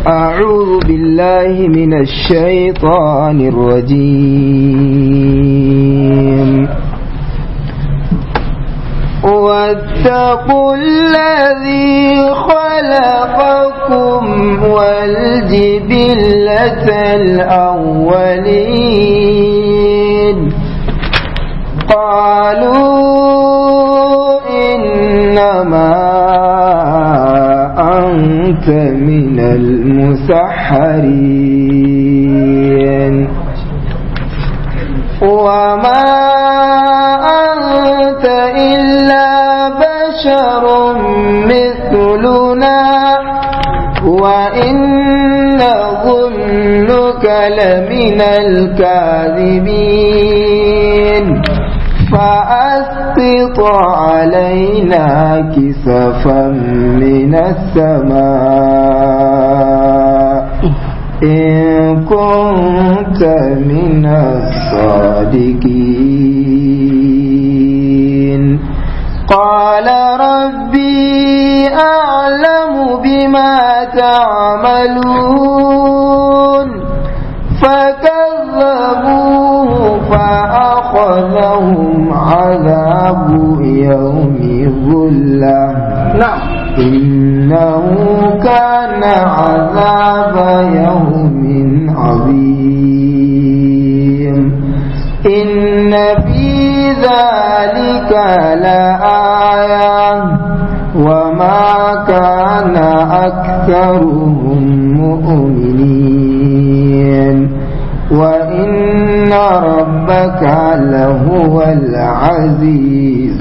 أعوذ بالله من الشيطان الرجيم واتقوا الذي خلقكم والجبلة الأولين قالوا إنما أنت من المسحرين وما أنت إلا بشر مثلنا وإن ظنك لمن الكاذبين فأسقط علينا كسفا من السماء إن كنت من الصادقين قال ربي أعلم بما تعملون فكذبوه فأخذهم عذاب يوم الظلة نعم إنه كان عذاب يوم عظيم إن في ذلك لآية وما كان أكثرهم مؤمنين وإن ربك لهو العزيز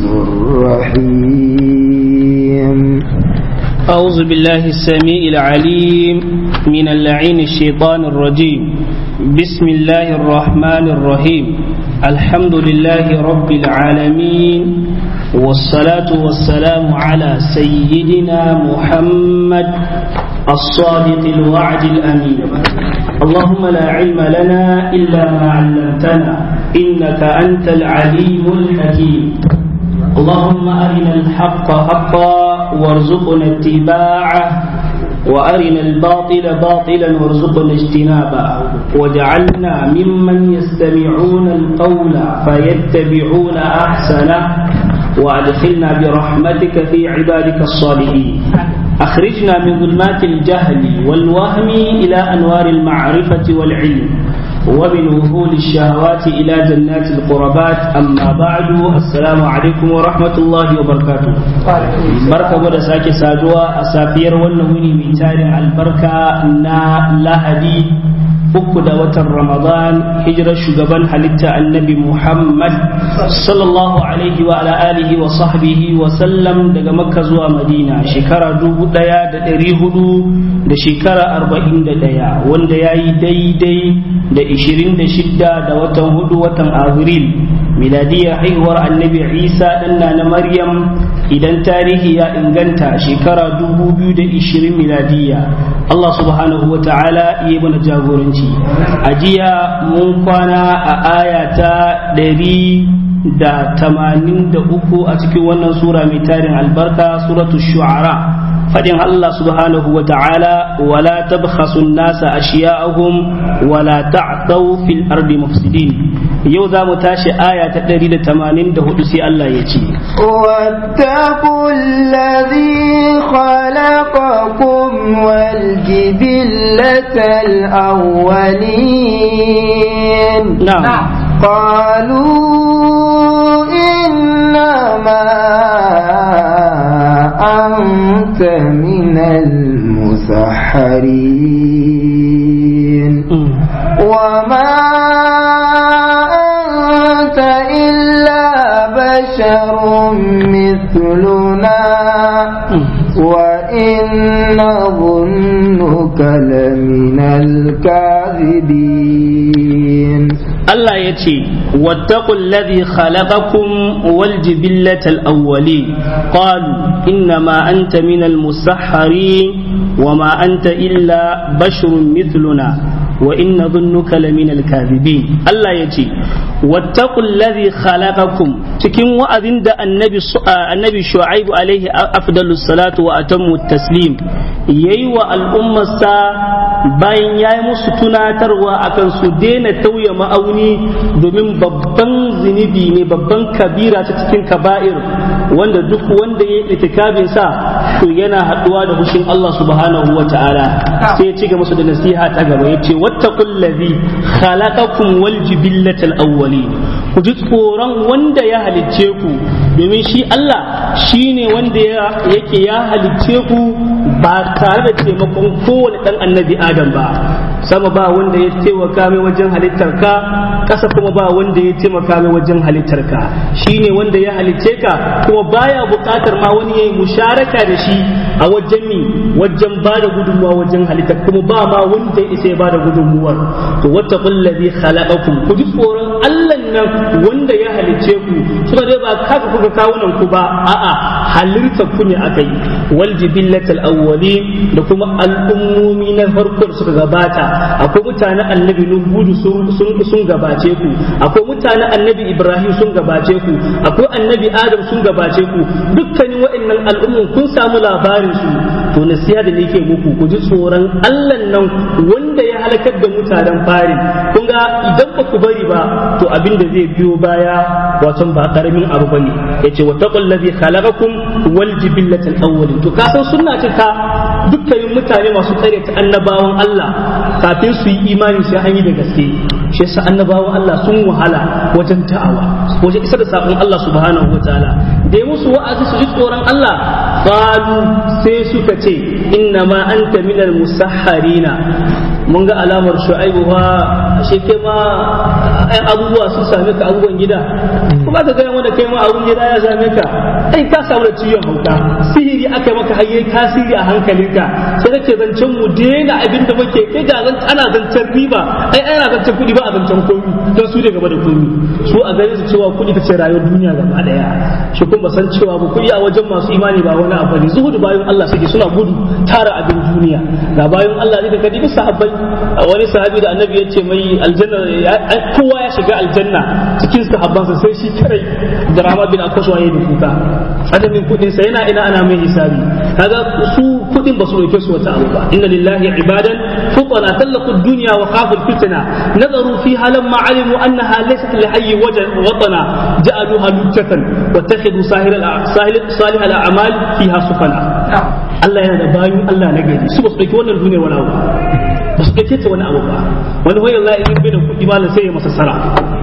الرحيم أعوذ بالله السميع العليم من اللعين الشيطان الرجيم بسم الله الرحمن الرحيم الحمد لله رب العالمين والصلاة والسلام على سيدنا محمد الصادق الوعد الأمين اللهم لا علم لنا إلا ما علمتنا إنك أنت العليم الحكيم اللهم أرنا الحق حقا وارزقنا اتباعه وأرنا الباطل باطلا وارزقنا اجتنابه واجعلنا ممن يستمعون القول فيتبعون أحسنه وأدخلنا برحمتك في عبادك الصالحين أخرجنا من ظلمات الجهل والوهم إلى أنوار المعرفة والعلم ومن وهول الشهوات إلى جنات القربات أما بعد السلام عليكم ورحمة الله وبركاته بركة بدا ساكي سادوا أسافير ونوني من تاريخ البركة نا لهدي uku da watan Ramadan hijirar shugaban halitta annabi Muhammad sallallahu alaihi wa ala alihi wa sahbihi wa sallam daga Makka zuwa Madina shekara dubu daya da dari hudu da shekara arba'in da daya wanda ya yi daidai da ishirin da shidda da watan hudu watan Abril miladiyar haihuwar annabi Isa ɗanna na Maryam idan tarihi ya inganta shekara dubu biyu da ishirin miladiya Allah subhanahu wa ta'ala iya mana jagoranci a jiya mun kwana a aya ta ɗari da tamanin da uku a cikin wannan sura mai tarin albarka suratu shu'ara fadin Allah subhanahu wa ta'ala wala tabkhasu nasa ashiya'ahum wala ta'thaw fil ardi mufsidin yau za mu tashi aya ta ɗari da tamanin da hudu sai Allah ya ce واتقوا الذي خلقكم والجبلة الأولين نعم قالوا إنما أنت من المسحرين وما أنت إلا بشر مثلنا وإن ظنك لمن الكاذبين Allah ya ce, Wattaƙun ladhi khalaqakum wal jibillatal awwali qalu inna ma anta minal musahharin wa ma anta illa basharun mithluna wa inna dhunnuka laminal kadhibin Allah ya ce, wattaqul ladhi khalaqakum cikin wa'azin da annabi annabi shu'aibu alaihi afdalus salatu wa atammu taslim yayi wa al'ummarsa bayan yayi musu tunatarwa akan su daina tauye ma'auni domin babban zunubi ne babban kabira ta cikin kaba'ir wanda duk wanda ya itikabin sa to yana haduwa da hushin Allah subhanahu wa ta'ala sai ya ci ga musu da nasiha ta gaba yace wattaqul ladhi khalaqakum wal jibillatal awwalin ku ji tsoron wanda ya halicce ku domin shi Allah shine wanda yake ya halicce ku ba tare da taimakon kowane dan annabi Adam ba sama ba wanda ya taimaka mai wajen halittar ka ƙasa kuma ba wanda ya taimaka mai wajen halittar ka shine wanda ya halicce ka kuma baya buƙatar ma wani yayi musharaka da shi a wajen mi wajen ba da gudunmuwa wajen halittar kuma ba ma wanda ya isa ya ba da gudunmuwar to wattaqul ladhi khalaqakum ku ji tsoron Allah nan wanda ya halicce ku suka dai ba kaka kuka kawunan ku ba a'a halitta ku ne aka yi wal jibillatal awwalin da kuma al'ummomi na farko da suka gabata akwai mutanen annabi nuhu sun sun gabace ku akwai mutanen annabi ibrahim sun gabace ku akwai annabi adam sun gabace ku dukkanin waɗannan al'ummun kun samu labarin su to nasiha da nake muku ku ji tsoron Allah nan wanda ya halakar da mutanen farin kun ga idan ba ku bari ba to abin da zai biyo baya wato ba karamin abu bane yace wa taqul ladhi khalaqakum wal jibillatal awwalin to ka san sunna ce ta dukkanin mutane masu tsare ta annabawan Allah kafin su yi imani sai an yi da gaske shi yasa annabawan Allah sun wahala wajen da'awa wajen isar da sakon Allah subhanahu wataala da ya musu wa'azi su ji tsoron Allah qalu sai suka ce inna ma anta minal musahharina mun ga alamar shu'aibu fa ashe kai ma ɗan abubuwa sun same ka abubuwan gida kuma ka gaya wanda kai ma abun gida ya same ka ai ka samu da ciwon hauka sihiri aka yi maka hayye tasiri a hankalinka sai kake zancen mu daina abin da muke kai ga zan ana zancen riba ai ana zancen kuɗi ba a zancen komi don su da gaba da komi su a ganin su cewa kuɗi ta ce rayuwar duniya gaba daya shi kuma san cewa ba kuɗi a wajen masu imani ba wani abu ne zuhudu bayan Allah suke suna gudu tara abin duniya ga bayan Allah ne da kadi bisa sahabbai wani sahabi da annabi ya ce mai aljanna kowa ya shiga aljanna cikin sahabbansa sai shi karai da rama bin akwaswa ya yi kuka adamin kudin sa yana ina ana mai hisabi kaga su kudin ba su dauke su wata abu ba inna lillahi ibadan futana tallaqu dunya wa khafu fitna nazaru fiha lamma alimu annaha laysat li hayyi watana ja'aluha lujjatan wattakhidhu sahil salih al-a'mal fiha sufana Allah yana da bayu Allah na gari su ba su dauki wannan duniyar wani abu ba su ɗauke ta wani abu ba wani wai Allah in bai da kuɗi malam sai ya masa sara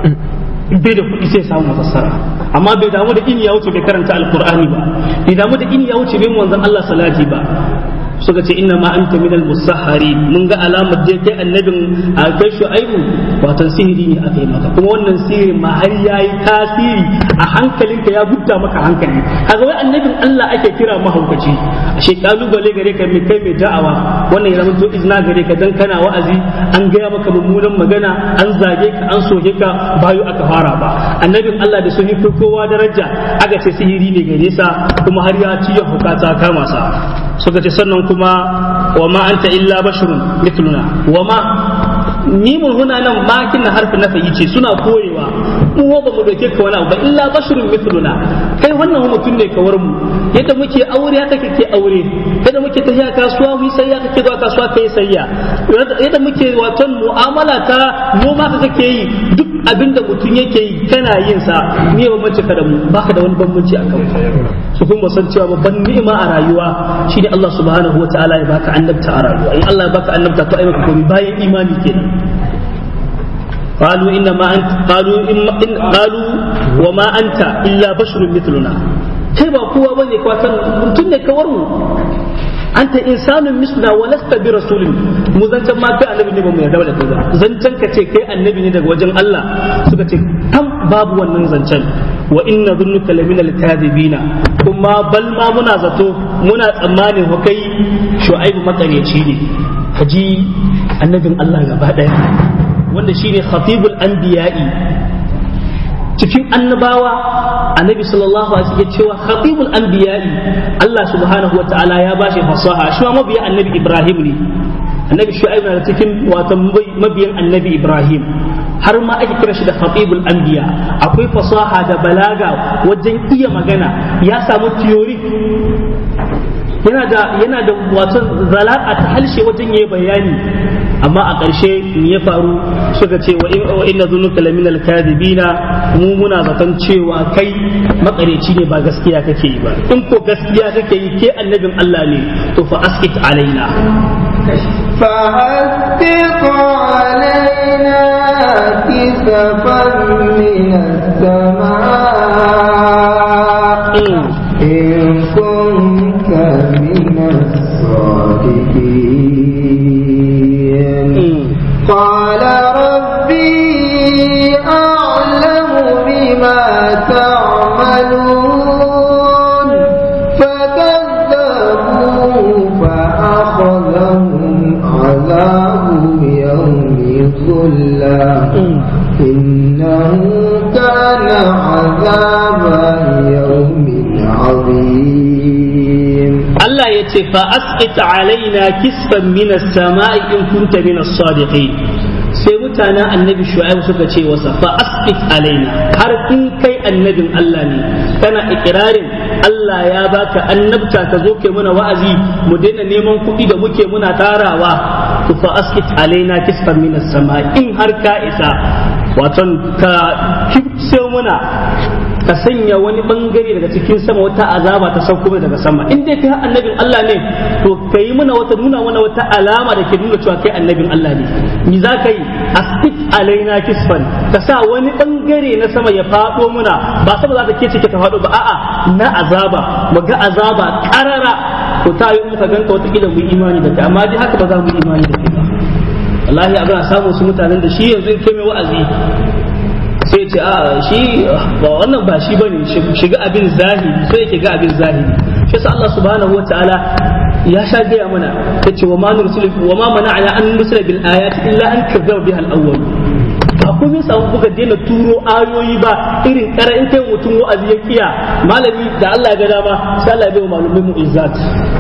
bai da kuɗi sai ya samu masassara amma bai damu da in ya wuce bai karanta alqur'ani ba bai damu da in ya wuce bai manzon Allah salati ba suka ce inna ma anta minal musahhari mun ga alamar je kai annabin a kai shu'aibu watan sihiri ne aka yi maka kuma wannan sihiri ma har yayi tasiri a hankalinka ya gudda maka hankali kaga wai annabin Allah ake kira mahaukaci ashe kalubale gare ka mai kai mai da'awa wannan ya zama to izna gare ka dan kana wa'azi an gaya maka mummunan magana an zage ka an soke ka bayu aka fara ba annabin Allah da sun yi kowa daraja aka ce sihiri ne gare sa kuma har ya ci ya hukata kama sa suka ce sannan kuma wa ma anta illa basharun mithluna wa ma ni mun huna nan makin na harfi nafayi ce suna koyewa mu ba mu doke ka wani abu ba illa basharun mithluna kai wannan mutum ne kawar mu yadda muke aure haka kake aure yadda muke tafiya kasuwa mu sayya kake zuwa kasuwa kai sayya yadda muke waton mu'amala ta noma ka kake yi duk abinda mutum yake yi kana yin sa ni ba mace ka da mu baka da wani bambanci a kan su kuma san cewa babban ni'ima a rayuwa shine Allah subhanahu wataala ya baka annabta a rayuwa in Allah ya baka annabta to ai maka komai bayan imani kenan قالوا إنما أنت قالوا إن قالوا وما أنت إلا بشر مثلنا kai ba kowa bane kwatan mutum ne kawar mu anta insanun misluna wa lasta bi rasulin mu zancan ma kai annabi ne ba mu yarda da kai ba zancan ka ce kai annabi ne daga wajen Allah suka ce tam babu wannan zancen wa inna dhunnuka lamina al-kadhibina kuma bal ma muna zato muna tsammanin wa kai shu'aibu makareci ne kaji annabin Allah gaba daya wanda shine khatibul anbiya'i cikin annabawa annabi sallallahu alaihi wasallam ya cewa khatibul anbiya'i Allah subhanahu wa ta'ala ya bashi fasaha shi ma mabiya annabi Ibrahim ne annabi shu'aib na cikin wato mabiyan annabi ibrahim har ma ake kira shi da khatibul anbiya akwai fasaha da balaga wajen iya magana ya samu theory yana da yana da wato zalaka ta halshe wajen yayi bayani amma a ƙarshe me ya faru suka ce wa inna zunuka laminal kadibina mu muna zaton cewa kai makareci ne ba gaskiya kake yi ba in ko gaskiya kake yi ke annabin Allah ne to fa askit alaina فأسبق علينا كسفا من السماء إن كنت من الصادقين قال ربي أعلم بما تعملون فكذبوا فأخذهم عذاب يوم الظلة إنه كان عذاب يوم عظيم Allah ya ce fa asqit alaina kisfan min as-sama'i in kunta min as-sadiqin sai mutanen annabi shu'aib suka ce wasa fa asqit alaina har in kai annabin Allah ne kana ikirarin Allah ya baka annabta ka zo kai muna wa'azi mu daina neman kuɗi da muke muna tarawa to fa asqit alaina kisfan min as-sama'i in har ka isa waton ka kifse muna ka sanya wani bangare daga cikin sama wata azaba ta sauko daga sama in dai kai annabin Allah ne to kai muna wata nuna mana wata alama da ke nuna cewa kai annabin Allah ne ni za ka yi astik alaina kisfan ka sa wani bangare na sama ya fado muna ba sama za ta ke cike ta fado ba a'a na azaba mu ga azaba karara to ta yi muka ganka wata kila mu imani da kai amma dai haka ba za mu imani da kai ba wallahi abin a samu su mutanen da shi yanzu in kai mai wa'azi sai ce a shi ba wannan ba shi bane shiga abin zahiri sai yake ga abin zahiri shi yasa Allah subhanahu wataala ya sha gaya mana yace wa ma nursil wa ma mana'ana an nursila bil ayati illa an kazzaba biha al awwal ba kuma yasa kuka daina turo ayoyi ba irin kara in kai mutum wa'azi ya kiya malami da Allah ya ga dama sai Allah ya bai wa malumai mu'izzat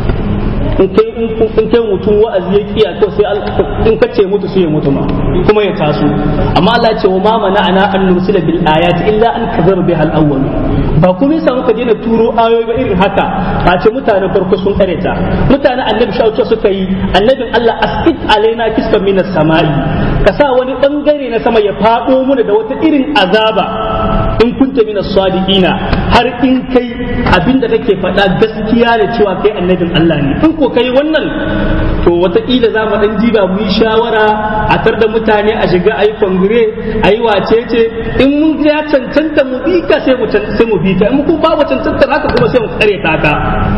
in kai in kai mutum wa'azi ya kiya to sai in ka ce mutu sai ya mutu ma kuma ya taso amma Allah ya ce wa ma mana'ana an nursila bil ayati illa an kazara biha al awwal ba kuma yasa muka daina turo ayoyi ba irin haka ba ce mutanen farko sun kareta mutanen annabi shauce suka yi annabin Allah asqit alaina kisfan minas samai ka sa wani bangare na sama ya fado mana da wata irin azaba in kunta minas sadiqina har in kai abinda kake faɗa gaskiya da cewa kai annabin Allah ne in ko kai wannan to wataƙila za mu ɗan jiba mu yi shawara a tar da mutane a shiga a yi kongire a yi wacece in mun ya cancanta mu bi ka sai mu sai mu bi ka in kuma babu cancanta haka kuma sai mu kare ta ka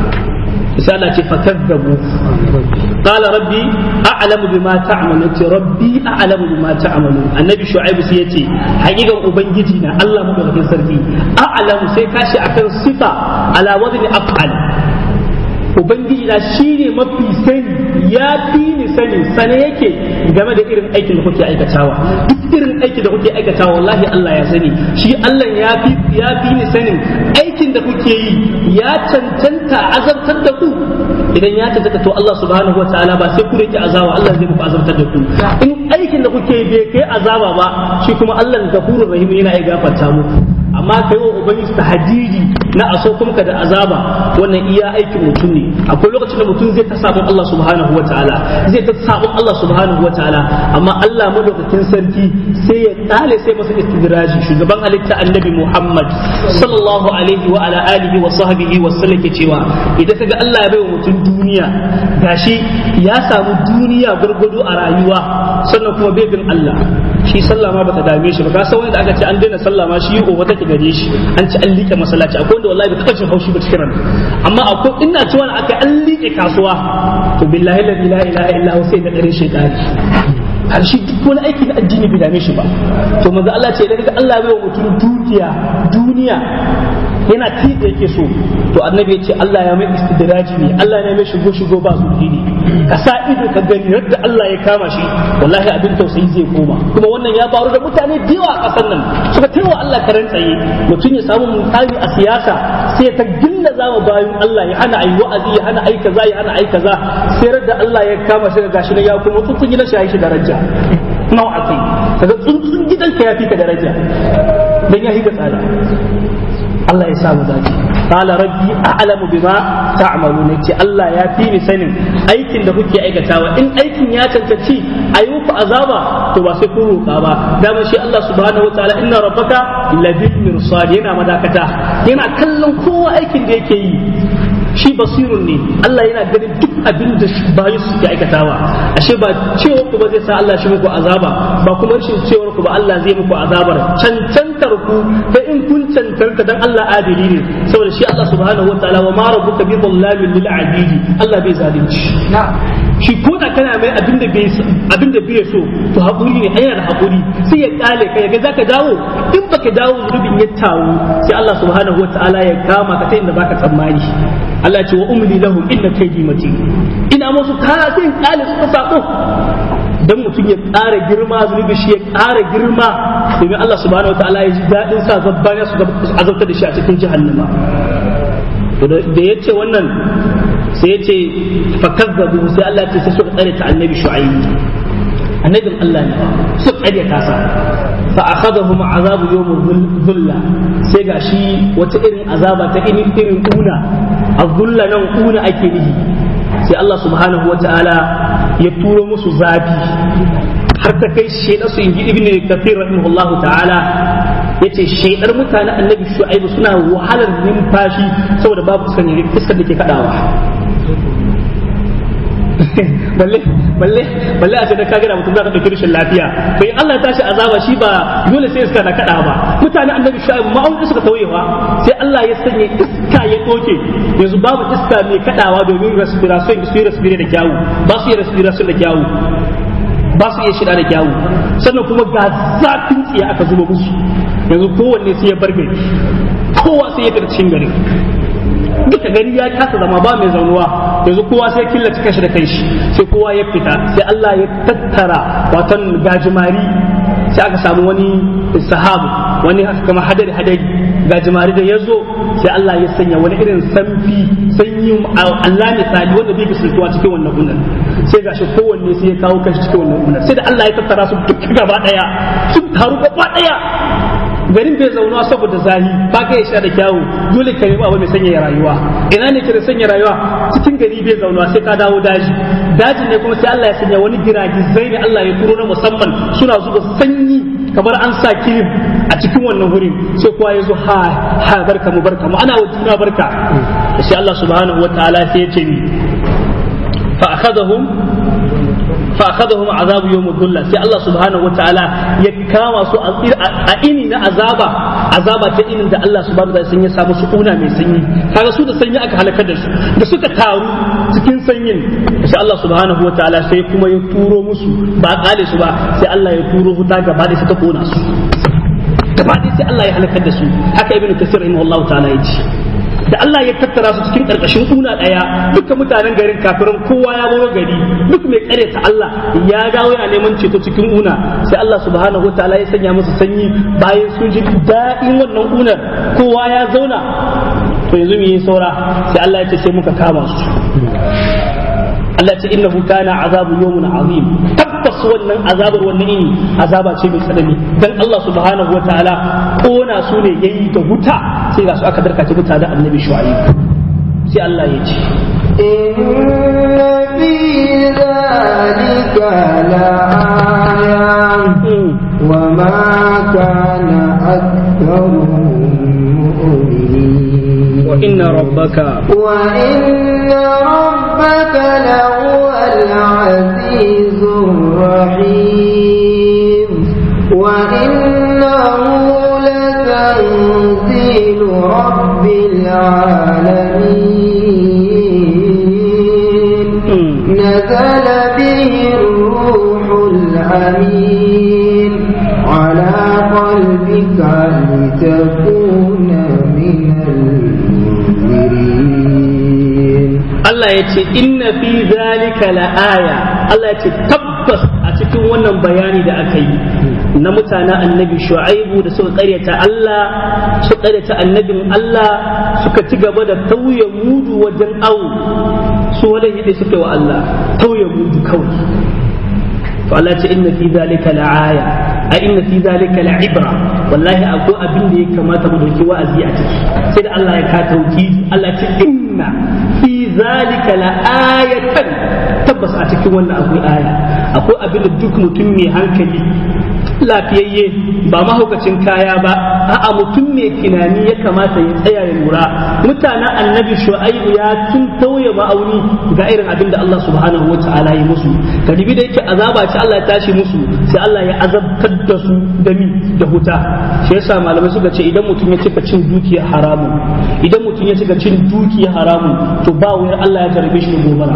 sai Allah ce fakazzabu qala rabbi a'lamu bima ta'malun ce rabbi a'lamu bima ta'malun annabi shu'aib sai yace hakikan ubangiji na Allah madaukakin sarki a'lamu sai kashi akan sifa ala wadni af'al ubangiji na shi ne mafi sani ya fi ni sani sane yake game da irin aikin da kuke aikatawa duk irin aikin da kuke aikatawa wallahi Allah ya sani shi Allah ya fi ya fi ni sanin aikin da kuke yi ya cancanta azabtar da ku idan ya cancanta to Allah subhanahu wa ta'ala ba sai ku rike azaba Allah zai muku azabtar da ku in aikin da kuke yi bai kai azaba ba shi kuma Allah gafurur rahim yana iya gafarta muku amma kai wa ubangiji tahajiri na aso kuma ka da azaba wannan iya aikin mutum ne akwai lokacin da mutum zai ta sabon Allah subhanahu wataala zai ta sabon Allah subhanahu wataala amma Allah madaukakin sarki sai ya tsale sai masa istidraji shugaban halitta annabi Muhammad sallallahu alaihi wa ala alihi wa sahbihi wa sallam ke cewa idan kaga Allah ya bai wa mutum duniya gashi ya samu duniya gurgudu a rayuwa sannan kuma bai bin Allah shi sallah ma bata dame shi ba ka san wanda aka ce an daina sallah ma shi gobe take gare shi an ci an liƙe masallaci akwai wanda wallahi bai taɓa jin haushi ba cikin ran amma akwai ina ci wani aka an liƙe kasuwa to billahi la ilaha illa hu sai da dare shaytani har shi duk wani aiki na addini bai dame shi ba to manzo Allah ce idan kaga Allah bai wa mutum dukiya duniya yana ti da yake so to annabi ya ce Allah ya mai istidraji ne Allah ya mai shigo shigo ba su ne ka sa ido ka gani yadda Allah ya kama shi wallahi abin tausayi zai koma kuma wannan ya faru da mutane da yawa a kasar nan suka taiwa Allah karan tsaye mutum ya samu mutane a siyasa sai ta gilla zama bayan Allah ya hana ayi wa'azi ya hana ayi kaza ya hana ayi kaza sai da Allah ya kama shi gashi ne ya kuma tsuntsun gidan shi ya shi daraja nawa akai kaga tsuntsun gidan ka ya fi ka daraja dan ya higa tsada Allah ya sa mu dace qala rabbi a'lamu bima ta'malun ce Allah ya fi ni sanin aikin da kuke aikatawa in aikin ya cancanci ayi muku azaba to ba sai kun roƙa ba dama shi Allah subhanahu wataala inna rabbaka labil mirsad yana madakata yana kallon kowa aikin da yake yi shi basirun ne Allah yana ganin duk abin da bayi suke aikatawa ashe ba cewa ku ba zai sa Allah shi muku azaba ba kuma rashin cewar ku ba Allah zai muku azabar cancantar ku da in kun cancanta dan Allah adili ne saboda shi Allah subhanahu wataala wa ma rabbuka bi dhallamin lil abidi Allah bai zalunci shi ko da kana mai abin da bai abin da bai so to hakuri ne yana da hakuri sai ya kale ka yaga zaka dawo in baka dawo zunubin ya tawo sai Allah subhanahu wataala ya kama ka ta inda baka tsammani Allah ce wa umli lahum inna kaydi matin ina musu kara sai kale su sako dan mutum ya ƙara girma zunubi shi ya ƙara girma domin Allah subhanahu wataala ya ji daɗin sa zabbaniya su azabtar da shi a cikin jahannama da ya ce wannan sai ya ce fakazzabu sai Allah ce sai suka tsare ta annabi shu'aib annabin Allah ne suka tsare ta sa fa akhadahum azabu yawm dhulla sai gashi wata irin azaba ta irin irin kuna azulla nan kuna ake nihi sai Allah subhanahu wa ta'ala ya turo musu zafi har ta kai shaidar su inji ibn kafir rahimahullah ta'ala yace shaidar mutanen annabi shu'aibu suna wahalar numfashi saboda babu sanin iskar da ke kadawa balle balle balle a ce da kaga da mutum za ka dauki rashin lafiya to in Allah ya tashi azaba shi ba dole sai iska na kada ba mutanen annabi shu'aibu ma'aun suka tauyewa sai Allah ya sanya iska ya doke yanzu babu iska mai kadawa domin respiration su yi respiration da kyawu ba su yi respiration da kyawu ba su iya shida da kyawu sannan kuma ga zafin tsiya aka zuba musu yanzu kowanne sai ya bar gari kowa sai ya fita cikin gari duka gari ya kasa zama ba mai zaunuwa yanzu kowa sai killace kanshi da kanshi sai kowa ya fita sai Allah ya tattara watan gajimari sai aka samu wani sahabu wani kama hadari hadari gajimari da ya zo sai Allah ya sanya wani irin sanfi sanyi Allah misali wanda bai bisultuwa cikin wannan gunan sai gashi kowanne sai ya kawo kanshi cikin wannan gunan sai da Allah ya tattara su duk gaba daya su taru gaba daya garin bai zauna saboda zahi ba ka ya sha da kyawu dole ka nemi abu mai sanya rayuwa ina ne ke da sanya rayuwa cikin gari bai zauna sai ka dawo daji dajin ne kuma sai Allah ya sanya wani giragizai ne Allah ya turo na musamman suna zuba sanyi kamar an sa kirim a cikin wannan wurin sai kowa ya zo ha ha barka mu barka mu ana wa juna barka sai Allah subhanahu wataala sai ya ce ni fa akhadahum fa akhadahum azabu yawm dhulla sai Allah subhanahu wataala ya kama su a ini na azaba azaba ta inin da Allah subhanahu wataala sun ya samu su kuna mai sanyi kaga su da sanyi aka halakar da su da suka taru cikin sanyin sai Allah subhanahu wataala sai kuma ya turo musu ba kale su ba sai Allah ya turo huta gaba da ta kona su gaba da sai Allah ya halakar da su haka ibnu kasir rahimahullahu ta'ala ya ce da Allah ya tattara su cikin karkashin kuna daya duka mutanen garin kafirin kowa ya bawa gari duk mai kare ta Allah ya dawo yana neman ceto cikin una sai Allah subhanahu wataala ya sanya musu sanyi bayan sun ji daɗin wannan unar kowa ya zauna to yanzu mu yi saura sai Allah ya ce sai muka kama su Allah ce innahu kana azabu yawmun azim tabbas wannan azabar wannan ini azaba ce mai tsanani dan Allah subhanahu wataala kona su ne yayi da wuta sai ga su aka darkace mutane annabi shu'aib sai Allah ya ce إن في ذلك لآية وما كان أكثرهم مؤمنين وإن ربك وإن ربك لهو العزيز الرحيم وإنه لتنزيل رب العالمين نزل به الروح الأمين على قلبك لتكون من المنذرين Allah ya ce inna fi zalika la aya Allah ya ce tabbas a cikin wannan bayani da aka yi na mutanen annabi shu'aibu da suka karyata Allah suka karyata annabin Allah suka ci gaba da tauye mudu wajen awu su wala yadda suka wa Allah tauye mudu kawai to Allah ce inna fi zalika la'aya a inna fi zalika la'ibra wallahi akwai abin da ya kamata mu dauki wa'azi a ciki sai da Allah ya ka tauki Allah ce inna fi zalika la'ayatan tabbas a cikin wannan akwai aya akwai abin da duk mutum mai hankali lafiyayye ba mahaukacin kaya ba a'a mutum mai tunani ya kamata ya tsaya ya lura mutanen annabi shu'aibu ya tun tauye ma'auni ga irin abin da Allah subhanahu wa ta'ala ya musu kadibi da yake azaba ce Allah ya tashi musu sai Allah ya azabtar da su da mi da huta shi yasa malamai suka ce idan mutum ya cika cin dukiya haramun idan mutum ya cika cin dukiya haramun to ba wayar Allah ya tarbe shi da gobara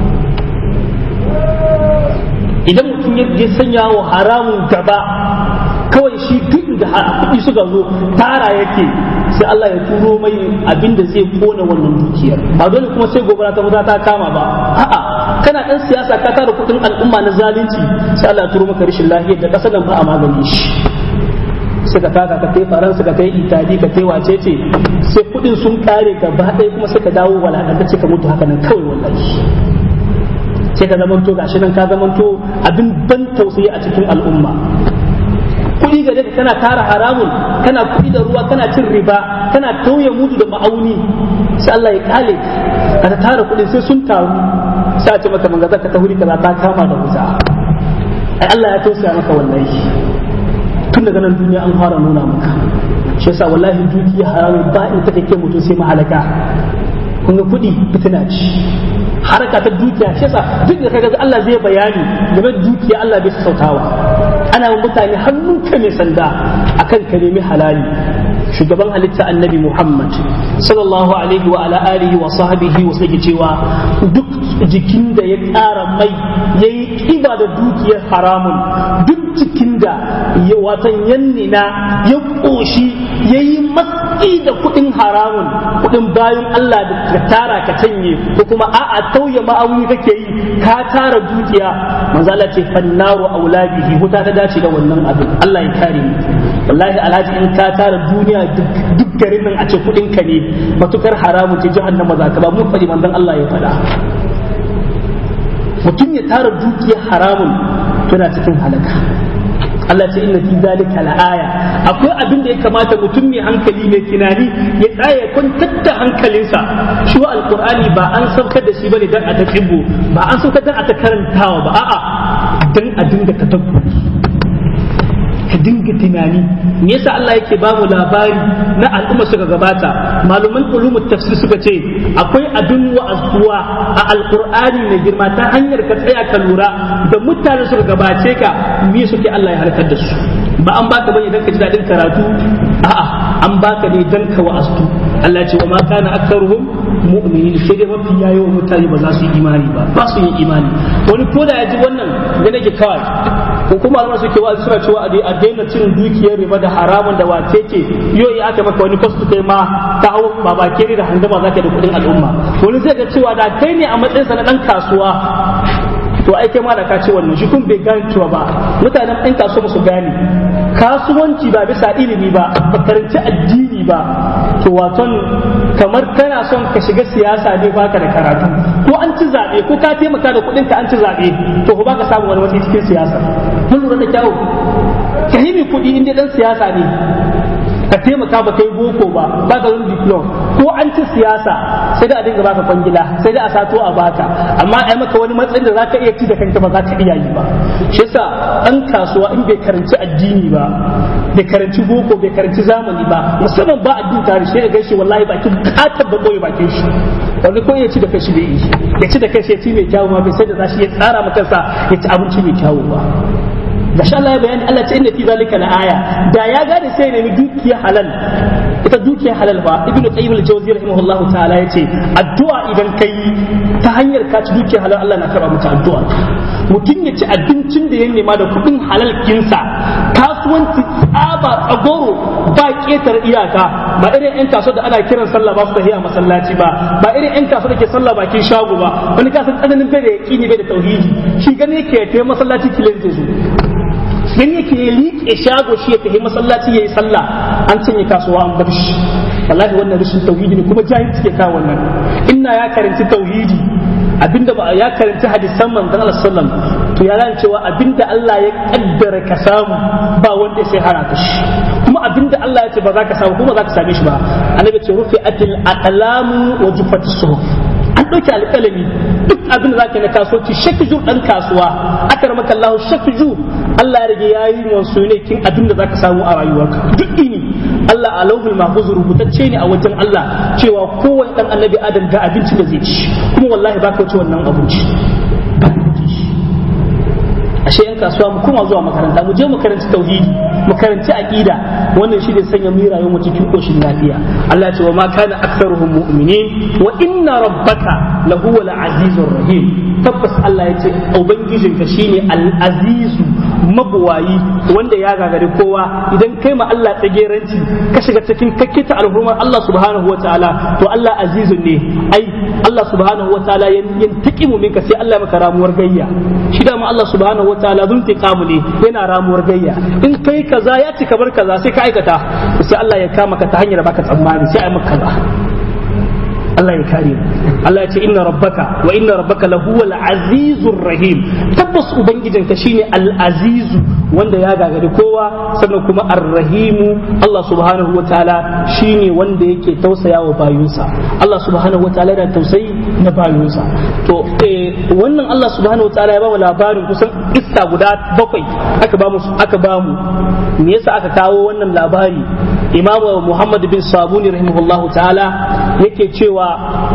idan mutum ya sanya wa haramun gaba kawai shi duk da kuɗi suka zo tara yake sai Allah ya turo mai abin da zai kona wannan dukiyar ba dole kuma sai gobara ta wuta ta kama ba a'a kana dan siyasa ka tara kuɗin al'umma na zalunci sai Allah ya turo maka rashin lafiyar da ƙasar nan ba a magani shi suka taka ka kai faransa ka kai itali ka kai wace ce sai kuɗin sun kare gaba ɗaya kuma sai ka dawo walakantacce ka mutu haka nan kawai wallahi sai ka zamanto gashi nan ka zamanto abin ban tausayi a cikin al'umma kuɗi gare ka kana tara haramun kana kuɗi da ruwa kana cin riba kana tauye mudu da ma'auni sai Allah ya kale ka tara kuɗi sai sun taru sai a ce maka manga zaka ta huri kaza ta kama da wuta ai Allah ya tausaya maka wallahi tun daga nan duniya an fara nuna maka shi yasa wallahi dukiya haramun ba in ta kake mutum sai mahalaka kun ga kuɗi fitina ce haraka ta dukiya shi yasa duk da kaga Allah zai bayani game da dukiya Allah bai sautawa ana yin mutane hannunka mai sanda akan ka nemi halali shugaban halitta annabi Muhammad sallallahu alaihi wa ala alihi wa sahbihi wa sai cewa duk jikin da ya ƙara mai yayi kiba da dukiyar haramun duk jikin da ya watan yannina ya ƙoshi yayi matsi da kuɗin haramun kuɗin bayan Allah da ka tara ka canye ko kuma a'a tauye ma'auni kake yi ka tara dukiya manzo Allah ce fannaru aulabihi huta ta dace da wannan abin Allah ya kare mu wallahi alhaji in ka tara duniya duk garin nan a ce kudin ka ne matukar haramu ce jahannama za ka ba mun faɗi manzon Allah ya faɗa mutum ya tara dukiyar haramun tana cikin halaka Allah ce inna fi zalika la'aya akwai abin da ya kamata mutum mai hankali mai tunani ya tsaya kwantar da hankalinsa shi wa alqur'ani ba an saukar da shi bane dan a ta ba an saukar dan a ta karantawa ba a'a dan a dinga tadabburi ka dinga tunani me yasa Allah yake ba mu labari na al'umma suka gabata maluman ulumut tafsir suka ce akwai abin wa'azuwa a alqur'ani mai girma ta hanyar ka tsaya ka lura da mutane suka gabace ka me suke Allah ya halakar da su ba an baka bane dan ka ji dadin karatu a'a an baka ne dan ka wa'azu Allah ce wa ma kana aktharuhum mu'minin sai dai mafi yawan mutane ba za su yi imani ba ba su yi imani wani ko da ya ji wannan ga nake kawai ko kuma al'umma suke wa'azi suna cewa a daina cin dukiyar riba da haramun da wace ce yau ya aka maka wani kwastu kai ma ta hau baba kere da handama zaka da kudin al'umma wani zai ga cewa da kai ne a matsayinsa na dan kasuwa to ai kai ma da ka ce wannan shi kun bai gane cewa ba mutanen ɗan kasuwa su gane kasuwanci ba bisa ilimi ba ba karanci addini ba to waton kamar kana son ka shiga siyasa ne baka da karatu ko an ci zaɓe ko ka taimaka da kuɗin ka an ci zaɓe to ko baka samu wani matsayi cikin siyasa mun lura da kyawu ka yi kuɗi inda ɗan siyasa ne ka taimaka ba kai boko ba ba ka yin diplom ko an ci siyasa sai da a dinga baka kwangila sai da a sato a baka amma ai maka wani matsayin da zaka iya ci da kanka ba za ka iya yi ba shi yasa ɗan kasuwa in bai karanci addini ba bai karanci boko bai karanci zamani ba musamman ba addini tare shi ya gaishe wallahi bakin bukatar ba koyi bakin shi wani ko ya ci da kashi bai yi ya ci da kashi ya ci mai kyawu ma bai sai da za shi ya tsara maka sa ya ci abinci mai kyawu ba gashi Allah ya bayani Allah ce inna fi zalika la aya da ya gane sai ne dukiya halal ita dukiya halal ba ibnu qayyim al-jawzi rahimahullahu ta'ala yace addu'a idan kai ta hanyar ka ci dukiya halal Allah na karba maka addu'a mutum ya ci abincin da ya nema da kudin halal kinsa kasuwanci tsaba tsagoro ba ketar iyaka ba irin yan kasuwa da ana kiran sallah ba su tahiya masallaci ba ba irin yan kasuwa da ke sallah bakin shago ba wani kasan tsananin bai da yaqini bai da tauhidi shi gane ke tayi masallaci kilin zai zo dan yake ya liƙe shago shi ya tafi masallaci yayi sallah an cinye kasuwa an bar shi wallahi wannan rashin tauhidi ne kuma jahilci ke kawo wannan inna ya karanci tauhidi abinda ba ya karanci hadisan manzon Allah sallam to ya ran cewa abinda Allah ya kaddara ka samu ba wanda sai hana ka shi kuma abinda Allah ya ce ba za ka samu kuma za ka same shi ba annabi ce rufi atil aqlamu wa jufatis suhuf an ɗauki alƙalami duk abin da zaka na kasuwanci shakju dan kasuwa akar maka Allah shakju Allah ya rage yayi wasu ne kin abin da zaka samu a rayuwarka duk ini Allah a lauhul mahfuz rubutacce ne a wajen Allah cewa kowanne dan annabi Adam ga abinci da zai ci kuma wallahi baka wuce wannan abinci ba ka ci ashe yan kasuwa mu kuma zuwa makaranta mu je mu karanci tauhidi mu karanci aqida wannan shi ne sanya mu rayuwar mu cikin koshin lafiya Allah ya ce wa ma kana aktharuhum mu'minin wa inna rabbaka lahuwal azizur rahim tabbas Allah ya ce ubangijinka shine al-azizu mabuwayi wanda ya gagari kowa idan kai ma Allah tsageranci ka shiga cikin kakkita alhurmar Allah subhanahu wataala to Allah azizun ne ai Allah subhanahu wataala yantaqimu minka sai Allah maka ramuwar gayya shi da ma Allah subhanahu wataala zun tiqamu ne yana ramuwar gayya in kai kaza ya ci kabar kaza sai ka aikata sai Allah ya kama ka ta hanyar baka tsammani sai ai maka kaza Allah ya kare mu Allah ya ce inna rabbaka wa inna rabbaka lahuwal azizur rahim tabbas ubangijinka shine al azizu wanda ya gagari kowa sannan kuma ar-rahimu Allah subhanahu wa ta'ala shine wanda yake tausaya wa bayunsa Allah subhanahu wa ta'ala yana tausayi na bayunsa to wannan Allah subhanahu wa ta'ala ya ba mu labarin kusan kissa guda bakwai aka ba mu aka ba mu me yasa aka kawo wannan labari Imam Muhammad bin Sabuni rahimahullahu ta'ala yake cewa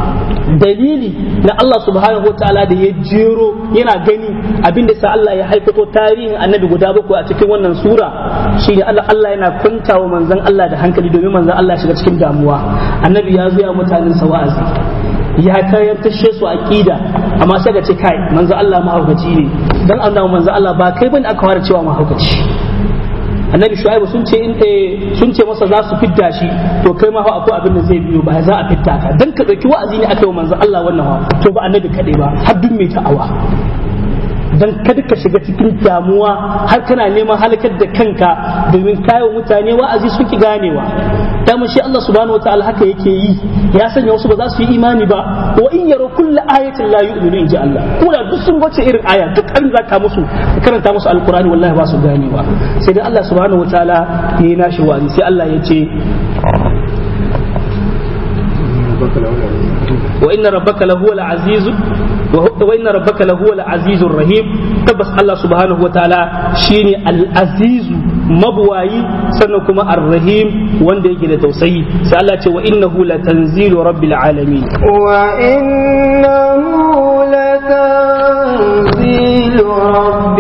dalili na Allah subhanahu wa ta'ala da ya jero yana gani abinda sa Allah ya haikato tarihin annabi guda bakwai a cikin wannan sura shine Allah Allah yana kwantawa manzon Allah da hankali domin manzon Allah shiga cikin damuwa annabi ya zo ya mutanen sa wa'azi ya tayar tashe su aqida amma sai ga ce kai manzon Allah mahaukaci ne dan annabi manzon Allah ba kai bane aka fara cewa mahaukaci annabi shu'aibu sun ce in sun ce masa za su fidda shi to kai ma fa akwai abin da zai biyo ba za a fitta ka dan ka dauki wa'azi ne aka yi manzon Allah wannan wa to ba annabi kadai ba har duk mai ta'awa dan kada ka shiga cikin damuwa har kana neman halakar da kanka domin kayo mutane wa'azi sun ki ganewa dama shi Allah subhanahu wataala haka yake yi ya sanya wasu ba za su yi imani ba wa in yaro kullu ayatin la yu'minu inji Allah ko da duk sun bace irin aya duk an zaka musu karanta musu alqur'ani wallahi ba su ganewa sai dai Allah subhanahu wataala yayi nashi wa'azi sai Allah ya ce وإن ربك لهو العزيز وإن ربك لهو العزيز الرحيم تبس الله سبحانه وتعالى شيني العزيز مبواي سنكما الرحيم وند يجي توسي سألت وإنه لتنزيل رب العالمين وإنه لتنزيل رب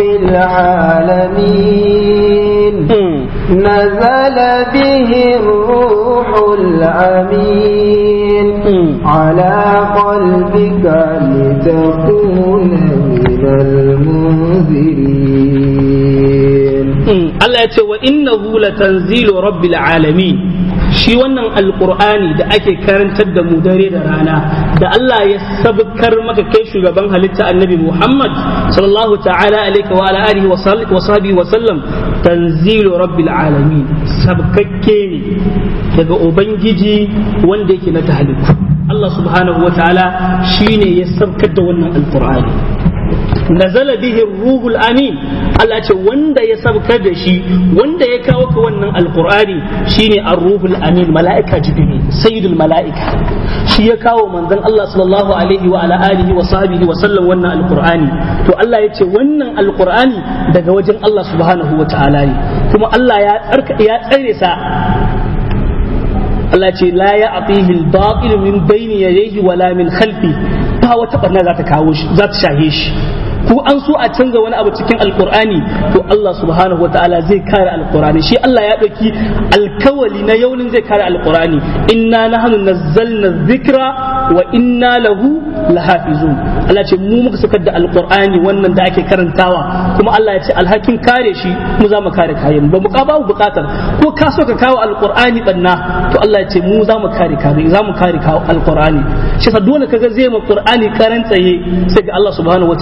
العالمين نزل به الروح الأمين على قلبك لتكون من المنذرين الله يتوى وإنه لتنزيل رب العالمين shi wannan alkur'ani da ake karantar da mu dare da rana da Allah ya sabkar maka kai shugaban halitta annabi Muhammad sallallahu ta'ala alaihi wa alihi wa sahbihi wa sallam tanzilu rabbil alamin sabkakke ne daga ubangiji wanda yake na tahaliku Allah subhanahu wa ta'ala shine ya sabkar da wannan alkur'ani nazala bihi ruhul amin Allah ce wanda ya sabkar da shi wanda ya kawo ka wannan alqur'ani shine ar-ruhul amin mala'ika jibril sayyidul mala'ika shi ya kawo manzon Allah sallallahu alaihi wa ala alihi wa sahbihi wa sallam wannan alqur'ani to Allah ya ce wannan alqur'ani daga wajen Allah subhanahu wa ta'ala ne kuma Allah ya tsarka ya tsare sa Allah ce la ya atihi al-batil min bayni yadayhi wala min khalfi ba wata barna za ta kawo shi za ta shahe shi ko an so a canza wani abu cikin alkur'ani to Allah subhanahu wataala zai kare alkur'ani shi Allah ya ɗauki alkawali na yaunin zai kare alkur'ani inna nahnu nazzalna dhikra wa inna lahu lahafizun Allah ce mu muka sakar da alkur'ani wannan da ake karantawa kuma Allah ya ce alhakin kare shi mu za mu kare kayan ba mu ka babu bukatar ko ka so ka kawo alkur'ani banna to Allah ya ce mu za mu kare kare za mu kare kawo alkur'ani shi sa dole kaga zai ma qur'ani karan tsaye sai ga Allah subhanahu wataala ya sha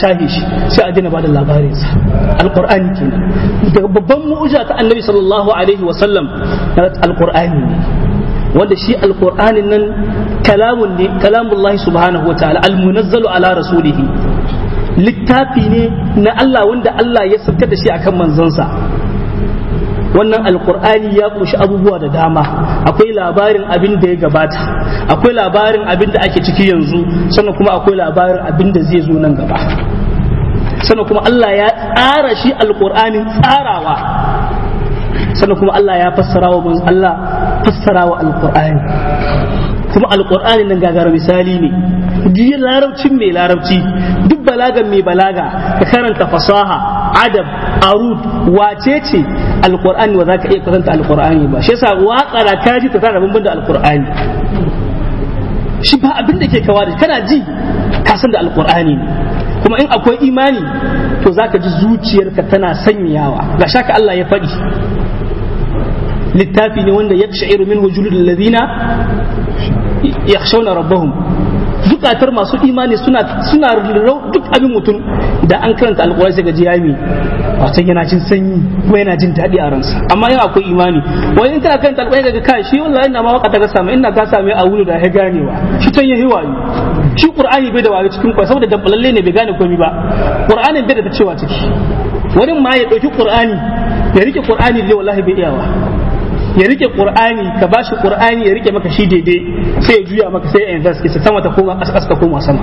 shahe shi sai a daina bada labarin sa alqur'ani kenan daga babban mu'jiza ta annabi sallallahu alaihi wa sallam alqur'ani ne wanda shi alqur'anin nan kalamun ne kalamullahi subhanahu wa ta'ala almunazzalu ala rasulihi littafi ne na Allah wanda Allah ya saukar da shi akan manzansa wannan alkur'ani ya kunshi abubuwa da dama akwai labarin abin da ya gabata akwai labarin abin da ake ciki yanzu sannan kuma akwai labarin abin da zai zo nan gaba sannan kuma Allah ya tsara shi alkur'anin tsarawa sannan kuma Allah ya fassara wa Allah fassara wa alkur'ani kuma alkur'ani nan gagara misali ne duk larabcin mai larabci duk balagan mai balaga ka karanta fasaha adab arud wace ce alkur'ani ba za ka iya karanta alkur'ani ba shi yasa waƙa da kaji ta tara bambam da alkur'ani shi ba abin da ke kawa da kana ji ka san da alkur'ani ne kuma in akwai imani to za ka ji zuciyarka tana sanyawa ga shaka Allah ya faɗi littafi ne wanda ya sha'iru min hujulul ladina yakhshawna rabbahum zukatar masu imani suna suna duk abin mutum da an karanta alƙur'ani sai gaji yami wato yana jin sanyi kuma yana jin daɗi a ransa amma yana akwai imani wani in kana karanta alƙur'ani daga kai shi wallahi ina ma waka ta ga samu ina ka same a wuri da ya ganewa shi can yayi wayo shi qur'ani bai da wayo cikin kwai saboda dabbalalle ne bai gane komai ba qur'anin bai da ta cewa ciki wani ma ya ɗauki qur'ani ya rike qur'ani da wallahi bai iyawa ya rike qur'ani ka bashi qur'ani ya rike maka shi daidai sai ya juya maka sai ya invest ki sama ta koma ƙasa ta koma sama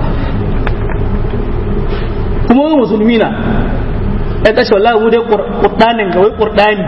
kuma wani musulmi na ya kashe wallahi mu dai qur'anin ga wai qur'ani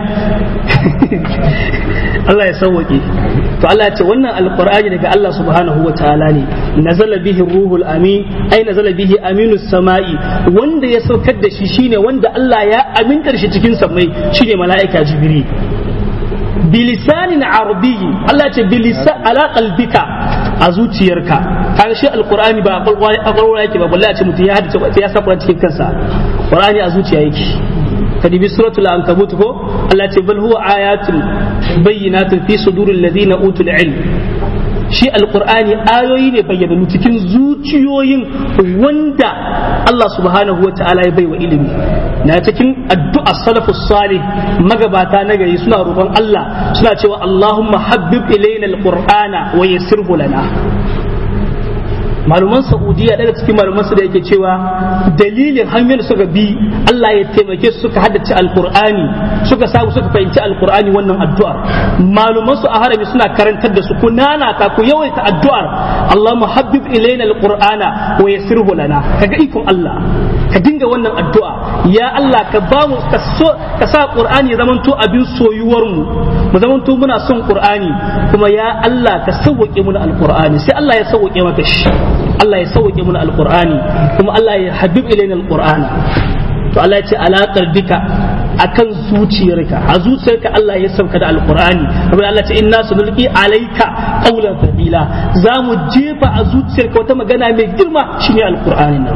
Allah ya sauwake to Allah ya ce wannan alqur'ani daga Allah subhanahu wa ta'ala ne nazala bihi ruhul amin ai nazala bihi aminus sama'i wanda ya saukar da shi shine wanda Allah ya amintar shi cikin samai shine mala'ika jibril bilisanin arabiyyi Allah ce bilisa ala qalbika a zuciyarka kaga shi alqur'ani ba a kwakwalwa yake ba balle a ce mutum ya haddace ya sa cikin kansa qur'ani a zuciya yake kadibi suratul ankabut ko Allah ce bal huwa ayatun bayyinatun fi suduril ladina utul ilm shi alqur'ani ayoyi ne bayyananu cikin zuciyoyin wanda Allah subhanahu wa ta'ala ya baiwa ilimi na cikin addu'a salafus salih magabata na gari suna roƙon Allah suna cewa Allahumma habbib ilaina alqur'ana wa yassirhu lana maluman saudiya daga cikin maluman su da yake cewa dalilin hanyoyin suka bi Allah ya taimake su suka haddace alqur'ani suka samu suka fahimci alqur'ani wannan addu'ar maluman su a harami suna karantar da su ku nanata ku yawaita addu'ar Allahumma habbib ilaina alqur'ana wa yassirhu lana kaga ikon Allah ka dinga wannan addu'a ya Allah ka ba mu ka sa qur'ani zamanto abin soyuwar mu mu zamanto muna son qur'ani kuma ya Allah ka sauke mu alqur'ani sai Allah ya sauke maka shi Allah ya sauke mu alqur'ani kuma Allah ya habib ilaina alqur'ana to Allah ya ce alaƙar duka akan zuciyarka a zuciyarka Allah ya sauka da alqur'ani kuma Allah ce inna sunulqi alayka qawlan thaqila za mu jefa a zuciyarka wata magana mai girma shine alqur'ani nan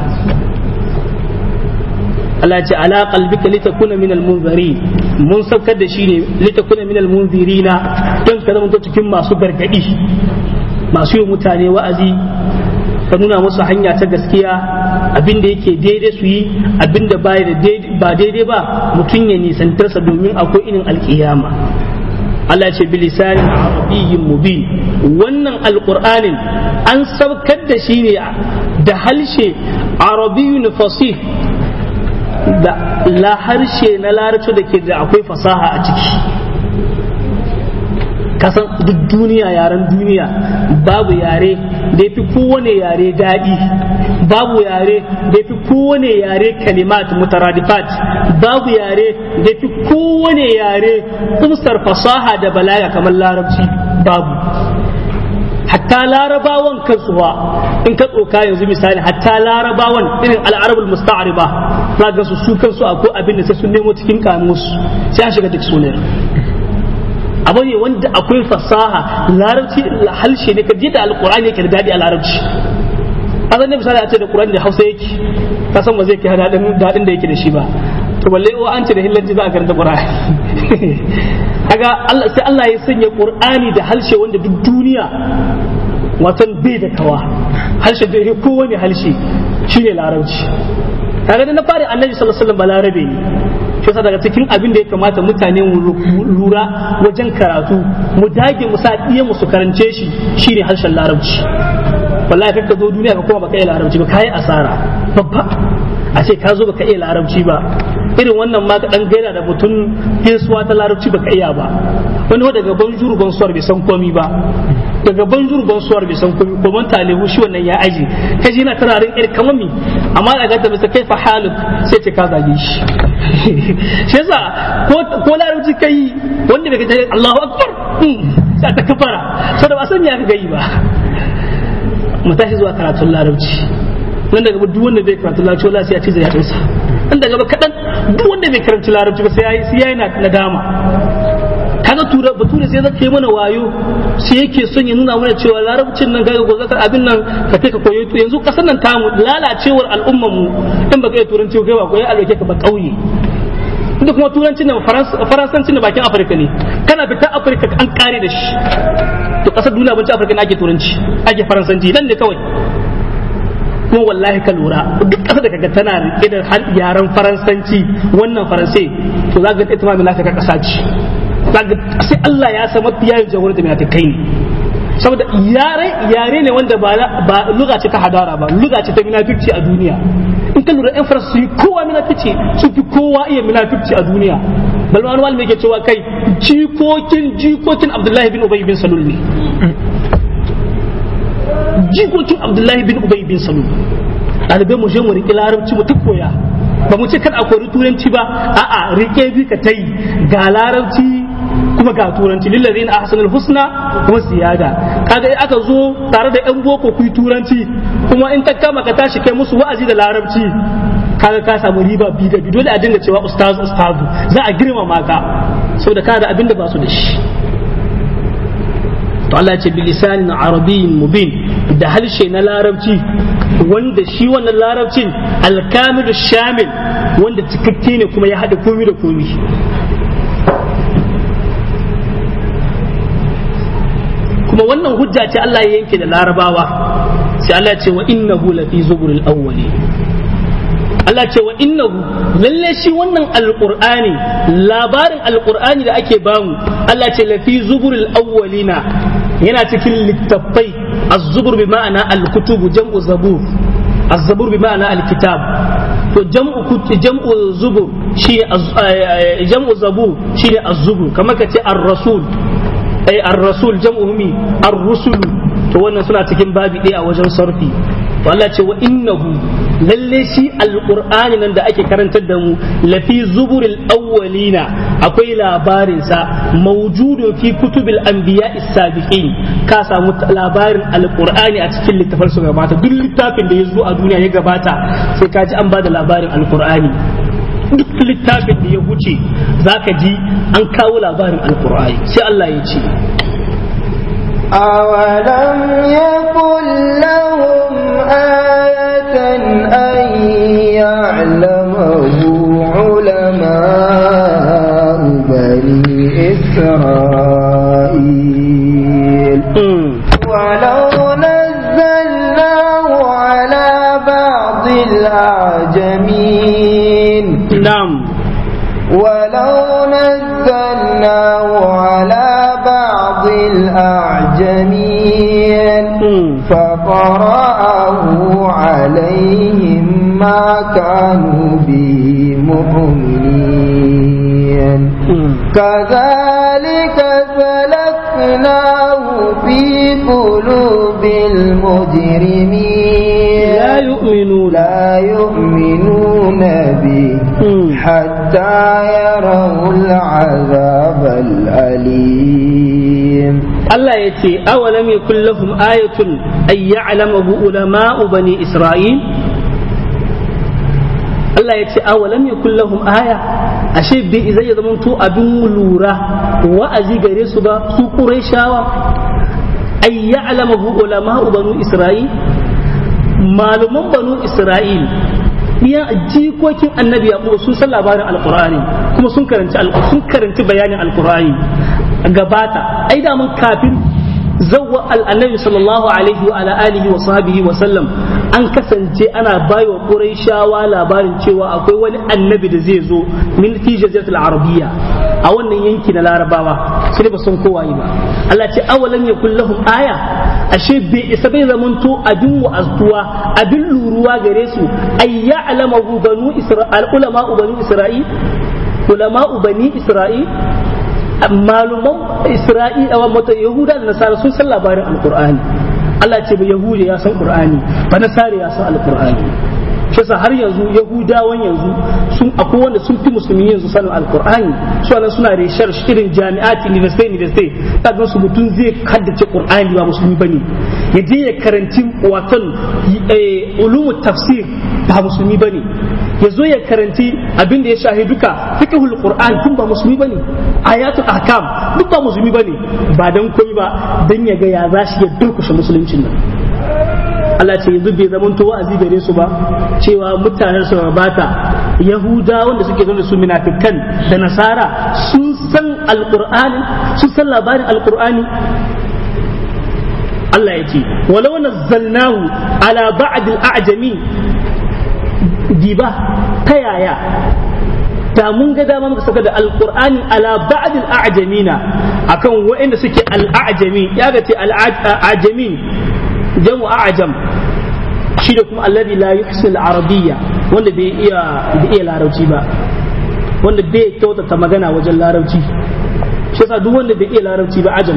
Allah ce ala qalbika litakuna min almunzari mun saukar da shi ne litakuna min almunzirina don ka zama cikin masu gargadi masu yi mutane wa'azi ka nuna musu hanya ta gaskiya abin da yake daidai su yi abin da ba daidai ba mutum ya nisantarsa domin akwai irin alkiyama Allah ce bilisanin arabiyyin mubin wannan alkur'anin an saukar da shi ne da halshe arabiyyun fasih da la harshe na larabci da ke da akwai fasaha a ciki kasan duk duniya yaren duniya babu yare da fi kowane yare daɗi babu yare da fi kowane yare kalimat mutaradifat babu yare da fi kowane yare kumsar fasaha da balaga kamar larabci babu hatta larabawan kansu ba in ka tsoka yanzu misali hatta larabawan irin al'arabul musta'ariba za ga su su kansu akwai abin da sai sun nemo cikin kamus sai an shiga duk sunan abu ne wanda akwai fasaha larabci halshe ne ka da alkur'ani yake da daɗi a larabci a zan misali a ce da qur'ani da hausa yake ka san ba zai kai daɗin daɗin da yake da shi ba to balle o an ce da hillanci za a karanta qur'ani kaga Allah sai Allah ya sanya qur'ani da halshe wanda duk duniya watan bai da kawa halshe da yake kowane halshe shine larabci kaga da na fara annabi sallallahu alaihi wasallam balarabe ne shi yasa daga cikin abin da ya kamata mutane mu lura wajen karatu mu dage mu sa iya mu su karance shi shine harshen larabci wallahi kakka zo duniya ka kuma baka iya larabci ba kai asara babba a ce ka zo baka iya larabci ba irin wannan ma ka dan gaira da mutum gaisuwa ta larabci baka iya ba wani daga banjur bonsoir bai san komi ba daga banjur bonsoir bai san komi ko man talibu shi wannan ya aji kaji yana tararin irin kamar mi amma da ga ta bisa kai fa haluk sai ce ka zage shi shi yasa ko ko larabci kai wanda bai ga Allahu akbar sai ta kafara saboda ba san ya ga yi ba mu tashi zuwa karatun larabci nan daga duk wanda bai karanta larabci wallahi sai ya ci zai yatsunsa nan daga ba kadan duk wanda bai karanta larabci ba sai yayi sai yayi nadama kaga tura bature sai zaka yi mana wayo sai yake son ya nuna mana cewa larabcin nan kaga gobe ka abin nan ka kai ka koyo yanzu kasan nan tamu lalacewar al'ummar mu in baka yi turanci kai ba koyi alwake ka ba kauye duk kuma turancin nan faransancin da bakin afirka ne kana fita afirka an kare da shi to kasar duniya ban ci afirka ne ake turanci ake faransanci nan ne kawai kuma wallahi ka lura duk ƙasa da kaga tana rike da yaren faransanci wannan faransai to za ga ita ma mai lafiya ƙasa ce sai Allah ya san mafi yayin jagorar da mai ta kai ne saboda yare yare ne wanda ba ba luga ce ta hadara ba luga ce ta munafiki a duniya in ka lura yan faransa su yi kowa munafiki su fi kowa iya munafiki a duniya bal wani wani ke cewa kai jikokin jikokin Abdullahi bin Ubay bin Salul ne jikokin abdullahi bin ubay bin salul ɗalibai mu je mu riƙe larabci mu koya ba mu ce kan a kori turanci ba a'a riƙe bi ka tai ga larabci kuma ga turanci lillazina ahsanul husna kuma ziyada kaga in aka zo tare da yan boko ku turanci kuma in ta kama ka tashi kai musu wa'azi da larabci kaga ka samu riba bi da bi dole a dinga cewa ustaz ustazu za a girmama ka saboda kana da abin da ba su da shi to Allah ya ce bilisanin arabiyyin mubin da harshe na larabci wanda shi wannan larabcin alkamilu shamil wanda cikakke ne kuma ya haɗa komi da komi kuma wannan hujja ce Allah ya yanke da larabawa sai Allah ya ce wa innahu lafi zuburil awwali Allah ce wa innahu lalle shi wannan alqur'ani labarin alqur'ani da ake bamu Allah ce lafi zuburil awwalina yana cikin littattafai az-zubur bi ma'ana al-kutubu jam'u zabur az-zabur bi ma'ana al-kitab to jam'u jam'u zubur shi jam'u zabur shine az-zubur kamar kace ar-rasul ay ar-rasul jam'u mi ar-rusul to wannan suna cikin babi ɗaya a wajen sarfi to Allah ce wa innahu lalle shi alqur'ani nan da ake karantar da mu lafi zuburil awwalina akwai labarin sa mawjudun fi kutubil anbiya sabiqin ka samu labarin alqur'ani a cikin littafin su gabata duk littafin da ya zo a duniya ya gabata sai ka ji an bada labarin alqur'ani duk littafin da ya wuce zaka ji an kawo labarin alqur'ani sai Allah ya ce أولم يكن لهم آية أن يعلمه علماء بني إسرائيل ولو نزلناه على بعض الأعجمين نعم ولو نزلناه على بعض الأعجمين فقرأه عليهم ما كانوا به مؤمنين كذلك سلكناه في قلوب المجرمين لا يؤمنون لا يؤمنون به حتى يروا العذاب الأليم Allah ya ce awalam yakul lahum ayatun ay ya'lamu ulama'u bani Isra'il Allah ya ce awalam yakul lahum aya ashe bai zai ya zamanto abin lura wa'azi gare su ba su Qurayshawa ay ya'lamu ulama'u bani Isra'il maluman banu Isra'il iya jikokin annabi yaqub sun san labarin alqur'ani kuma sun karanci sun karanci bayanin alqur'ani gabata ai da mun kafin zawwa annabi sallallahu alaihi wa ala alihi wa sahbihi wa sallam an kasance ana baiwa Qurayshawa labarin cewa akwai wani annabi da zai zo min fi jaziratul arabiyya a wannan yanki na larabawa sai ba san kowa ba Allah ce awalan yakul lahum aya ashe bai isa bai zamanto abin wa'azuwa abin luruwa gare su ay ya'lamu banu isra'il ulama banu isra'il ulama bani isra'il maluman isra'il a wata yahuda da nasara sun san labarin alqur'ani Allah ce ba yahudi ya san qur'ani ba nasara ya san alqur'ani shi har yanzu yahudawan yanzu sun akwai wanda sun fi musulmi yanzu sanin alkur'ani su nan suna reshar irin jami'ati university university kaga su mutum zai haddace qur'ani ba musulmi bane ya je ya karanci watan ulumu tafsir ba musulmi bane ya zo ya karanci abin da ya shahi duka fiqhul qur'an kun ba musulmi bane ayatul ahkam duk ba musulmi bane ba dan komai ba dan ya ga ya zashi ya durkushe musuluncin nan Allah ce yanzu bai zama to wa'azi gare su ba cewa mutanen su bata yahuda wanda suke zama su munafikan da nasara sun san alqur'ani sun san labarin alqur'ani Allah ya ce walau nazzalnahu ala ba'd al-a'jami diba ta yaya da mun ga dama muka saka da alqur'ani ala ba'd al-a'jamina akan waɗanda suke al-a'jami ya ga ce al-a'jamin jamu a'jam shi da kuma alladhi la yuhsi al-arabiyya wanda bai iya bai iya larabci ba wanda bai kyautata magana wajen larabci shi yasa duk wanda bai iya larabci ba ajam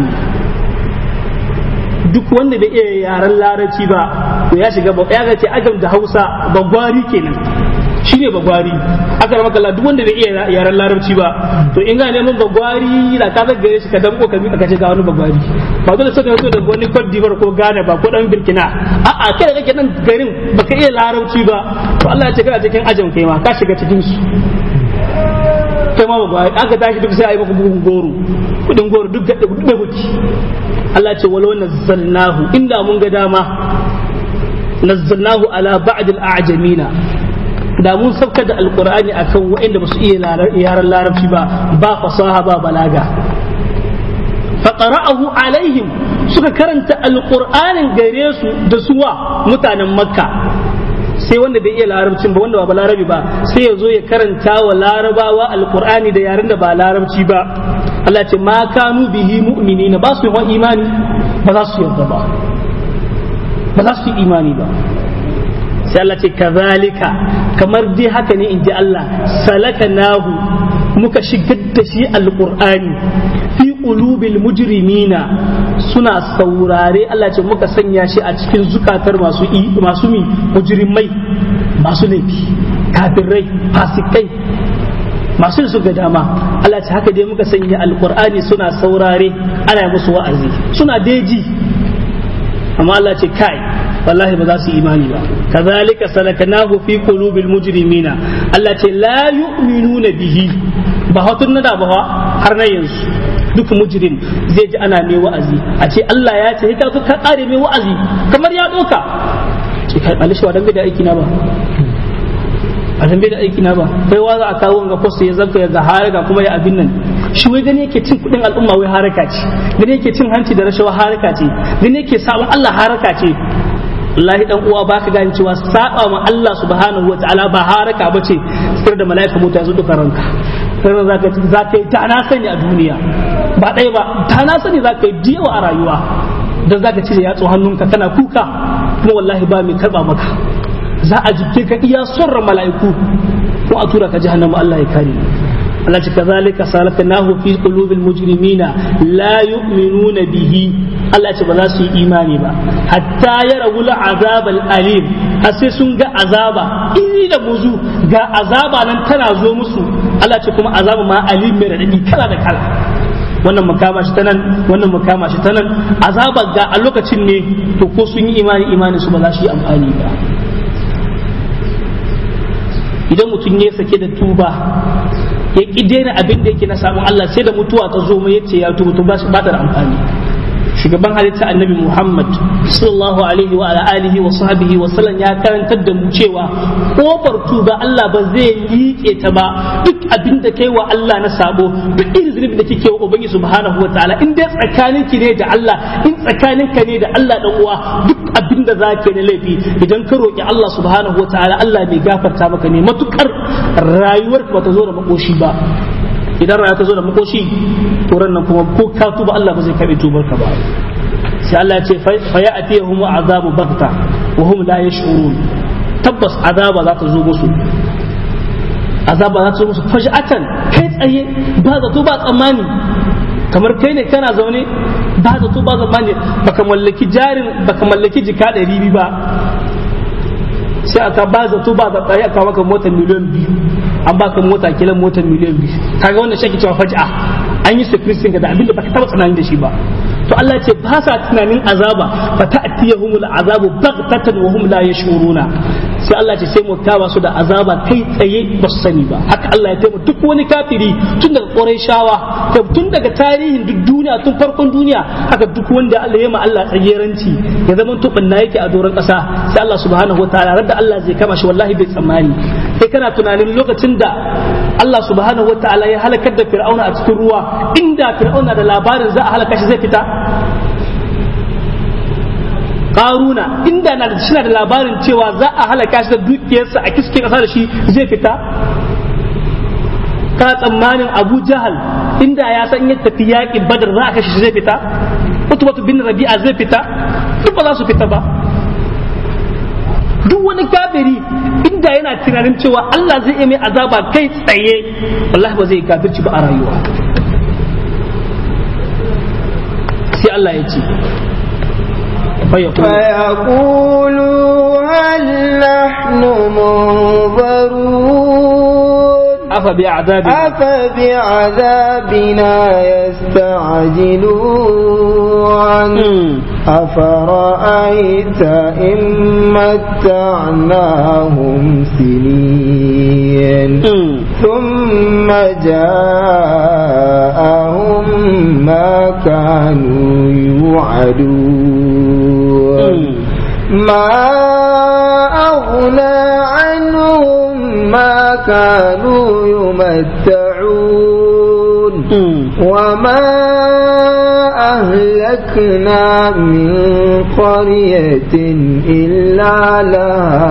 duk wanda bai iya yaren larabci ba to ya shiga ya ga ce ajam da Hausa bagwari kenan shine bagwari aka rama kalla duk wanda bai iya yaren larabci ba to in ga neman bagwari da ka gare shi ka dan ko ka mi ka ce ga wani bagwari ba dole sai ka zo da wani Cote d'Ivoire ko Ghana ba ko dan Burkina a'a kai da kake nan garin baka iya larabci ba to Allah ya ce kana cikin ajin kai ma ka shiga cikin su kai ma bagwari aka tashi duk sai a yi maka bugun goro kudin goro duk da da huti Allah ya ce walau nazzalnahu inda mun ga dama nazzalnahu ala ba'd al-a'jamina da mun sauka da alkur'ani akan waɗanda ba su iya yaran larabci ba ba fasaha ba balaga faqara'ahu alaihim suka karanta alkur'anin gare su da suwa mutanen makka sai wanda bai iya larabcin ba wanda ba larabi ba sai ya zo ya karanta wa larabawa alkur'ani da yaren da ba larabci ba Allah ce ma kanu bihi mu'minina ba su yi imani ba za su yarda ba ba za su yi imani ba sai Allah ce kazalika kamar dai haka ne in ji Allah salaka nahu muka shigar da shi alqur'ani fi qulubil mujrimina suna saurare Allah ce muka sanya shi a cikin zukatar masu masu mi mujrimai masu laifi kafirai fasikai masu da suka dama Allah ce haka dai muka sanya alqur'ani suna saurare ana musu wa'azi suna deji amma Allah ce kai wallahi ba za su imani ba kazalika salakanahu fi qulubil mujrimina Allah ce la yu'minuna bihi ba hatun nada ba har na yanzu duk mujrim zai ji ana mai wa'azi a ce Allah ya ce ka ka kare mai wa'azi kamar ya doka ce kai alishi wa dan da aiki na ba a dan da aiki na ba kai wa za a kawo ga post ya zanka ya ga haraka kuma ya abin nan shi wai gani yake cin kudin al'umma wai haraka ce gani yake cin hanci da rashawa haraka ce gani yake sabon Allah haraka ce wallahi dan uwa baka gane cewa saba ma Allah subhanahu wataala ba haraka bace sai da malaika mutu yazo duka ranka sai zaka zaka yi ta na sani a duniya ba dai ba ta na sani zaka yi diyawa a rayuwa dan zaka cire yatsu hannunka kana kuka kuma wallahi ba mai karba maka za a jibke ka iya surra mala'iku ko a tura ka jahannama Allah ya kare Allah ce kazalika salaknahu fi qulubil mujrimina la yu'minuna bihi Allah ce ba za su yi imani ba hatta yarawul azab alim har sai sun ga azaba iri da buzu ga azaba nan tana zo musu Allah ce kuma azaba ma alim mai radadi kala da kala wannan makama shi ta nan wannan makama shi ta nan azaba ga a lokacin ne to ko sun yi imani imani su ba za su yi amfani ba idan mutum ya sake da tuba ya ki daina abin da yake na samun Allah sai da mutuwa ta zo mai yace ya tuba to ba shi ba da amfani shugaban halitta annabi Muhammad sallallahu alaihi wa ala alihi wa sahbihi wa sallam ya karantar da mu cewa kofar tuba Allah ba zai liƙe ta ba duk abin da kai wa Allah na sabo duk irin zunubi da kike wa ubangi subhanahu wa ta'ala in dai tsakanin ki ne da Allah in tsakanin ka ne da Allah dan uwa duk abin da zaka na laifi idan ka roki Allah subhanahu wa ta'ala Allah bai gafarta maka ne matukar rayuwarka ba ta zo da makoshi ba idan rayuwa ta zo da makoshi to nan kuma ko ka tuba Allah ba zai karbi tubar ka ba sai Allah ya ce fa ya'tihum azabu bagta wa hum la yash'urun tabbas azaba za ta zo musu azaba za ta zo musu faj'atan kai tsaye ba zato ba tsammani kamar kai ne kana zaune ba zato ba tsammani baka mallaki jarin baka mallaki jika ɗari ba sai aka ba zato ba zato ya aka maka motar miliyan biyu an baka mota kilan motar miliyan biyu kaga wannan shi cewa faj'a an yi sufrisin ga da abinda baka taba tunani da shi ba to Allah ce ba sa tunanin azaba fa ta'tiyahumul azabu baghtatan wa hum la yashuruna sai Allah ce sai mu kama su da azaba kai tsaye ba su sani ba haka Allah ya taimaka duk wani kafiri tun daga Qurayshawa tun daga tarihin duk duniya tun farkon duniya haka duk wanda Allah ya ma Allah tsageranci ya zama tubin na yake a doron kasa sai Allah subhanahu wataala radda Allah zai kama shi wallahi bai tsammani kai kana tunanin lokacin da Allah subhanahu wataala ya halakar da Fir'auna a cikin ruwa inda Fir'auna da labarin za a halaka shi zai fita karuna inda na da da labarin cewa za a halaka shi da dukiyarsa a kiske kasa da shi zai fita ka tsammanin abu jahal inda ya san ya tafi yaƙin badar za a kashe shi zai fita utubatu bin rabi'a zai fita duk ba za su fita ba duk wani kafiri inda yana tunanin cewa Allah zai iya mai azaba kai tsaye wallahi ba zai kafirci ba a rayuwa sai Allah ya ce فيقولوا هل نحن منظرون أفبعذابنا أفبعذابنا يستعجلون أفرأيت إن متعناهم سنين ثم جاءهم ما كانوا يوعدون ما أغنى عنهم ما كانوا يمتعون وما أهلكنا من قرية إلا لها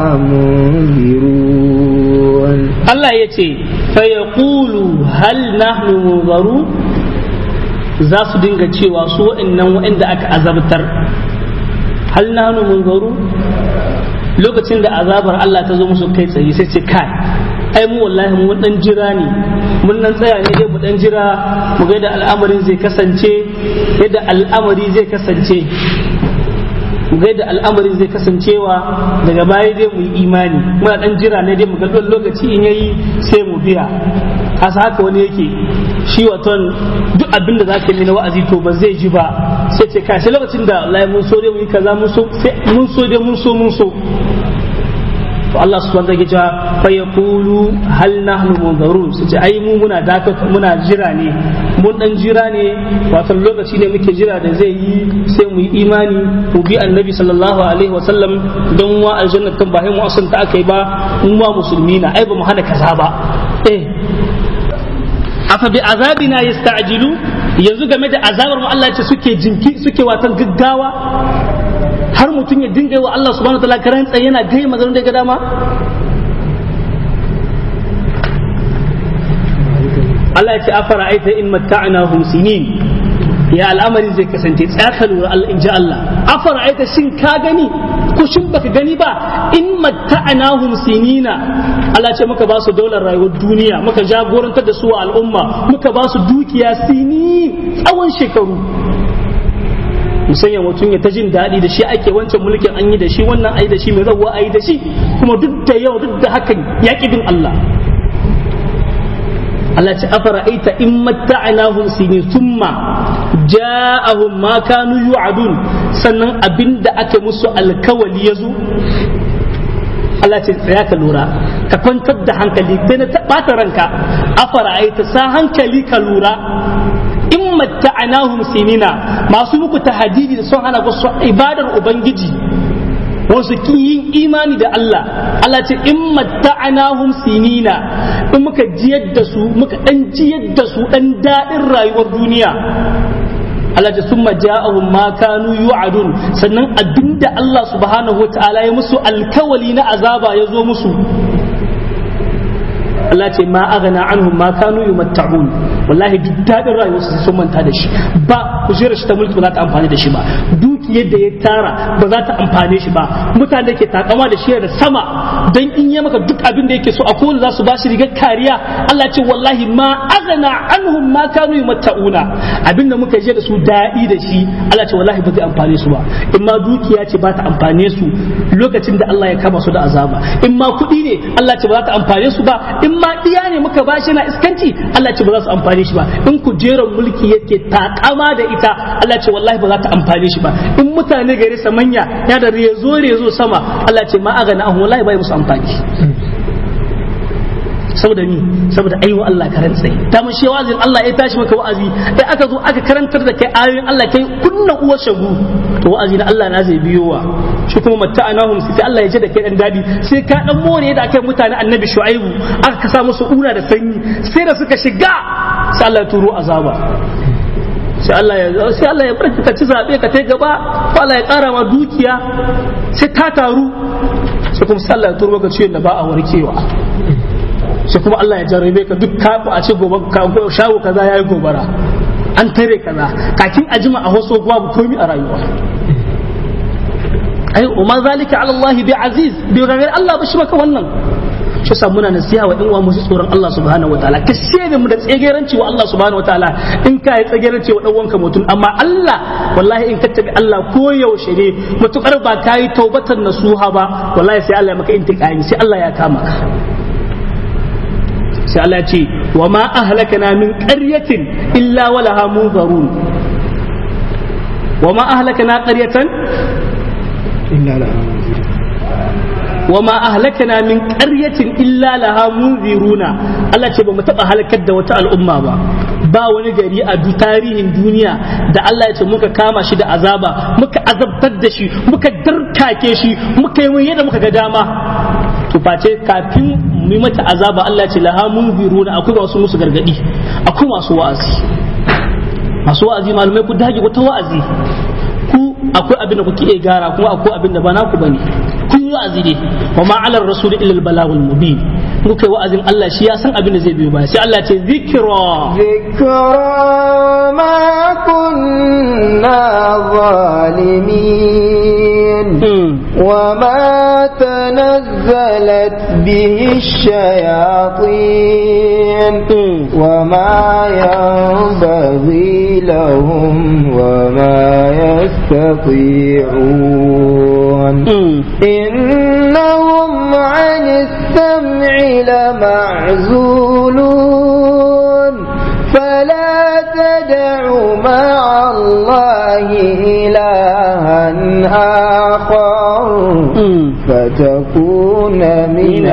منذرون الله يتي فيقول هل نحن منظرون za su dinga cewa su wa'annan wa'anda aka azabtar hal nahnu munzaru lokacin da azabar Allah ta zo musu kai tsaye sai ce kai ai mu wallahi mun dan jira ne mun nan tsaya ne dai mu dan jira mu ga yadda al'amarin zai kasance yadda al'amari zai kasance mu ga yadda al'amarin zai kasancewa daga baya dai mu yi imani muna dan jira ne dai mu ga lokaci in yayi sai mu biya kasa haka wani yake shi waton duk abin da zaka yi na wa'azi to ba zai ji ba sai ce kai sai lokacin da wallahi mun so dai mu yi kaza mun so mun so dai mun so mun so to Allah subhanahu wa ta'ala fa yaqulu hal nahnu munzarun su ce ai mu muna dakata muna jira ne mun dan jira ne wato lokaci ne muke jira da zai yi sai mu yi imani mu bi annabi sallallahu alaihi wa sallam don wa aljanna kan ba mu asan ta akai ba mu ma musulmi na ai ba mu hana kaza ba eh afa bi azabina yasta'jilu yanzu game da azabar mu Allah ya ce suke jinki suke watan gaggawa har mutum ya dinga wa Allah subhanahu wataala karan tsaye yana gai maganar da ga dama Allah ya ce afara aita in matta'nahum sinin ya al'amari zai kasance tsaka lura Allah in ji Allah afara aita shin ka gani ko shin baka gani ba in matta'nahum sinina Allah ce muka ba su daular rayuwar duniya muka jagorantar da su wa al'umma muka ba su dukiya sini tsawon shekaru musanya mutum ya ta jin daɗi da shi ake wancan mulkin an yi da shi wannan ayi da shi mai zabuwa ayi da shi kuma duk da yau duk da hakan ya bin Allah Allah ce afara aita in matta'nahum sinin thumma ja'ahum ma kanu yu'adun sannan abinda aka musu alkawali yazo Allah ce tsaya ka lura ka kwantar da hankali sai na taɓata ranka afara aita sa hankali ka lura in matta'anahum sinina masu muku tahadidi da son hana ku ibadar ubangiji wasu ki yin imani da Allah Allah ce in matta'anahum sinina in muka jiyar da su muka dan jiyar da su dan dadin rayuwar duniya Allah ce summa ja'ahum ma kanu yu'adun sannan abinda Allah subhanahu wata'ala ya musu alkawali na azaba ya zo musu Allah ce ma aghna anhum ma kanu yumatta'un wallahi duk dadin rayuwarsu sai sun manta da shi ba kujerar shi ta mulki ba za ta amfani da shi ba dukiyar da ya tara ba za ta amfane shi ba mutane da ke takama da shi da sama dan in ya maka duk abin da yake so a kowane za su ba shi rigar kariya Allah ce wallahi ma aghna anhum ma kanu yumatta'una abin da muka je da su daɗi da shi Allah ce wallahi ba zai amfane su ba in ma dukiya ce ba ta amfane su lokacin da Allah ya kama su da azaba in ma kuɗi ne Allah ce ba za ta amfane su ba in ma iya ne muka bashi na iskanci Allah ce ba za su amfane shi ba in kujerar mulki yake takama da ita Allah ce wallahi ba za ta amfane shi ba in mutane gare sa manya ya da rezo rezo sama Allah ce ma aga na wallahi bai musu amfani saboda ni saboda aiwa Allah karan tsaye ta mun shi wazin Allah ya tashi maka wa'azi sai aka zo aka karantar da kai ayoyin Allah kai kunna uwar shagu to wa'azi na Allah na zai biyowa shi kuma matta'anahum sai Allah ya ji da kai dan dadi sai ka dan more da kai mutane annabi shu'aibu aka kasa musu una da sanyi sai da suka shiga sai Allah ya turo azaba sai Allah ya sai Allah ya barki ka ci zabe ka tai gaba ko Allah ya kara ma dukiya sai ta taru sai kuma sai Allah ya turo ka ciwon da ba a warkewa sai kuma Allah ya jarrabe ka duk kafu a ce gobe shago kaza yayi gobara an tare kaza kakin a jima a hoso babu komi a rayuwa ai umma zalika ala Allah bi aziz bi gagar Allah ba shi maka wannan shi sa muna nasiha wa ɗan uwa musu tsoron Allah subhanahu wataala ka shede mu da tsegeranci wa Allah subhanahu wataala in ka yi tsegeranci wa dan wanka mutum amma Allah wallahi in ka tabi Allah ko yaushe ne mutukar ba ka yi taubatan nasuha ba wallahi sai Allah ya maka intiqami sai Allah ya kama ka sai Allah ce wa ma ahlakana min qaryatin illa walaha munzarun wa ma ahlakana qaryatan illa laha wa ma ahlakana min qaryatin illa laha munziruna Allah ce ba mu taba halakar da wata al'umma ba ba wani gari a tarihin duniya da Allah ya ce muka kama shi da azaba muka azabtar da shi muka darkake shi muka yi yadda muka ga dama to face kafin mu mata azaba Allah ce laha munziruna akwai masu musu gargadi akwai masu wa'azi masu wa'azi malumai ku dage ku ta wa'azi ku akwai abin da kuke iya gara kuma akwai abin da ba naku bane ku yi wa'azi ne wa ma ala rasul illa al balagul mubin ku kai wa'azin Allah shi ya san abin da zai biyo baya sai Allah ce zikra ذكرى ما كنا ظالمين وما تنزلت به الشياطين وما ينبغي لهم وما يستطيعون إنهم عن السمع لمعزولون فلا تدع مع الله إلها آخر فتكون من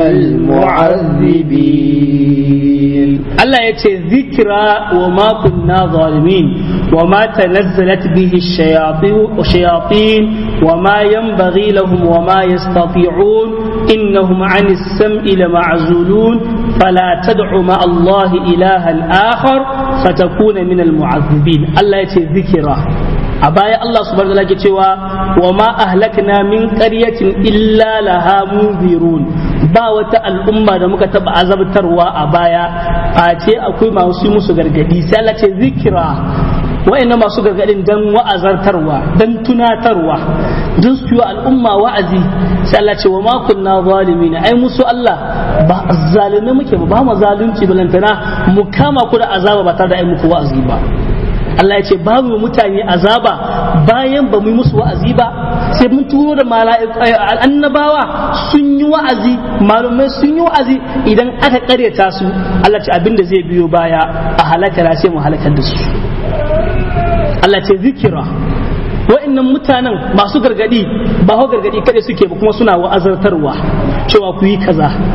المعذبين Allah ya ce zikira wa ma kunna zalimin wa ma tanazzalat bihi shayatin wa ma yanbaghi lahum wa ma yastati'un innahum 'ani as-sam'i lama'zulun fala tad'u ma Allah ilahan akhar fatakuna min al-mu'adhibin Allah ya ce zikira a baya Allah subhanahu wa ta'ala ke cewa wa ma ahlakna min qaryatin illa laha munzirun ba wata al'umma da muka taba azabtarwa a baya face akwai masu musu gargadi sai Allah ce zikira wa'annan masu gargadin dan wa'azartarwa dan tunatarwa dan su yi al'umma wa'azi sai Allah ce wa ma kunna zalimin ai musu Allah ba zalime muke ba ba mu zalunci balantana mu kama ku da azaba ba tare da ai muku wa'azi ba Allah ya ce babu mutane azaba bayan ba mu yi musu wa'azi ba sai mun turo da annabawa sun yi wa'azi malumai sun yi wa'azi idan aka karyata su Allah ce abin da zai biyo baya a halakar sai mu halakar da su Allah ce zikira wa'annan mutanen masu gargadi ba ho gargadi kada suke ba kuma suna wa'azartarwa cewa ku yi kaza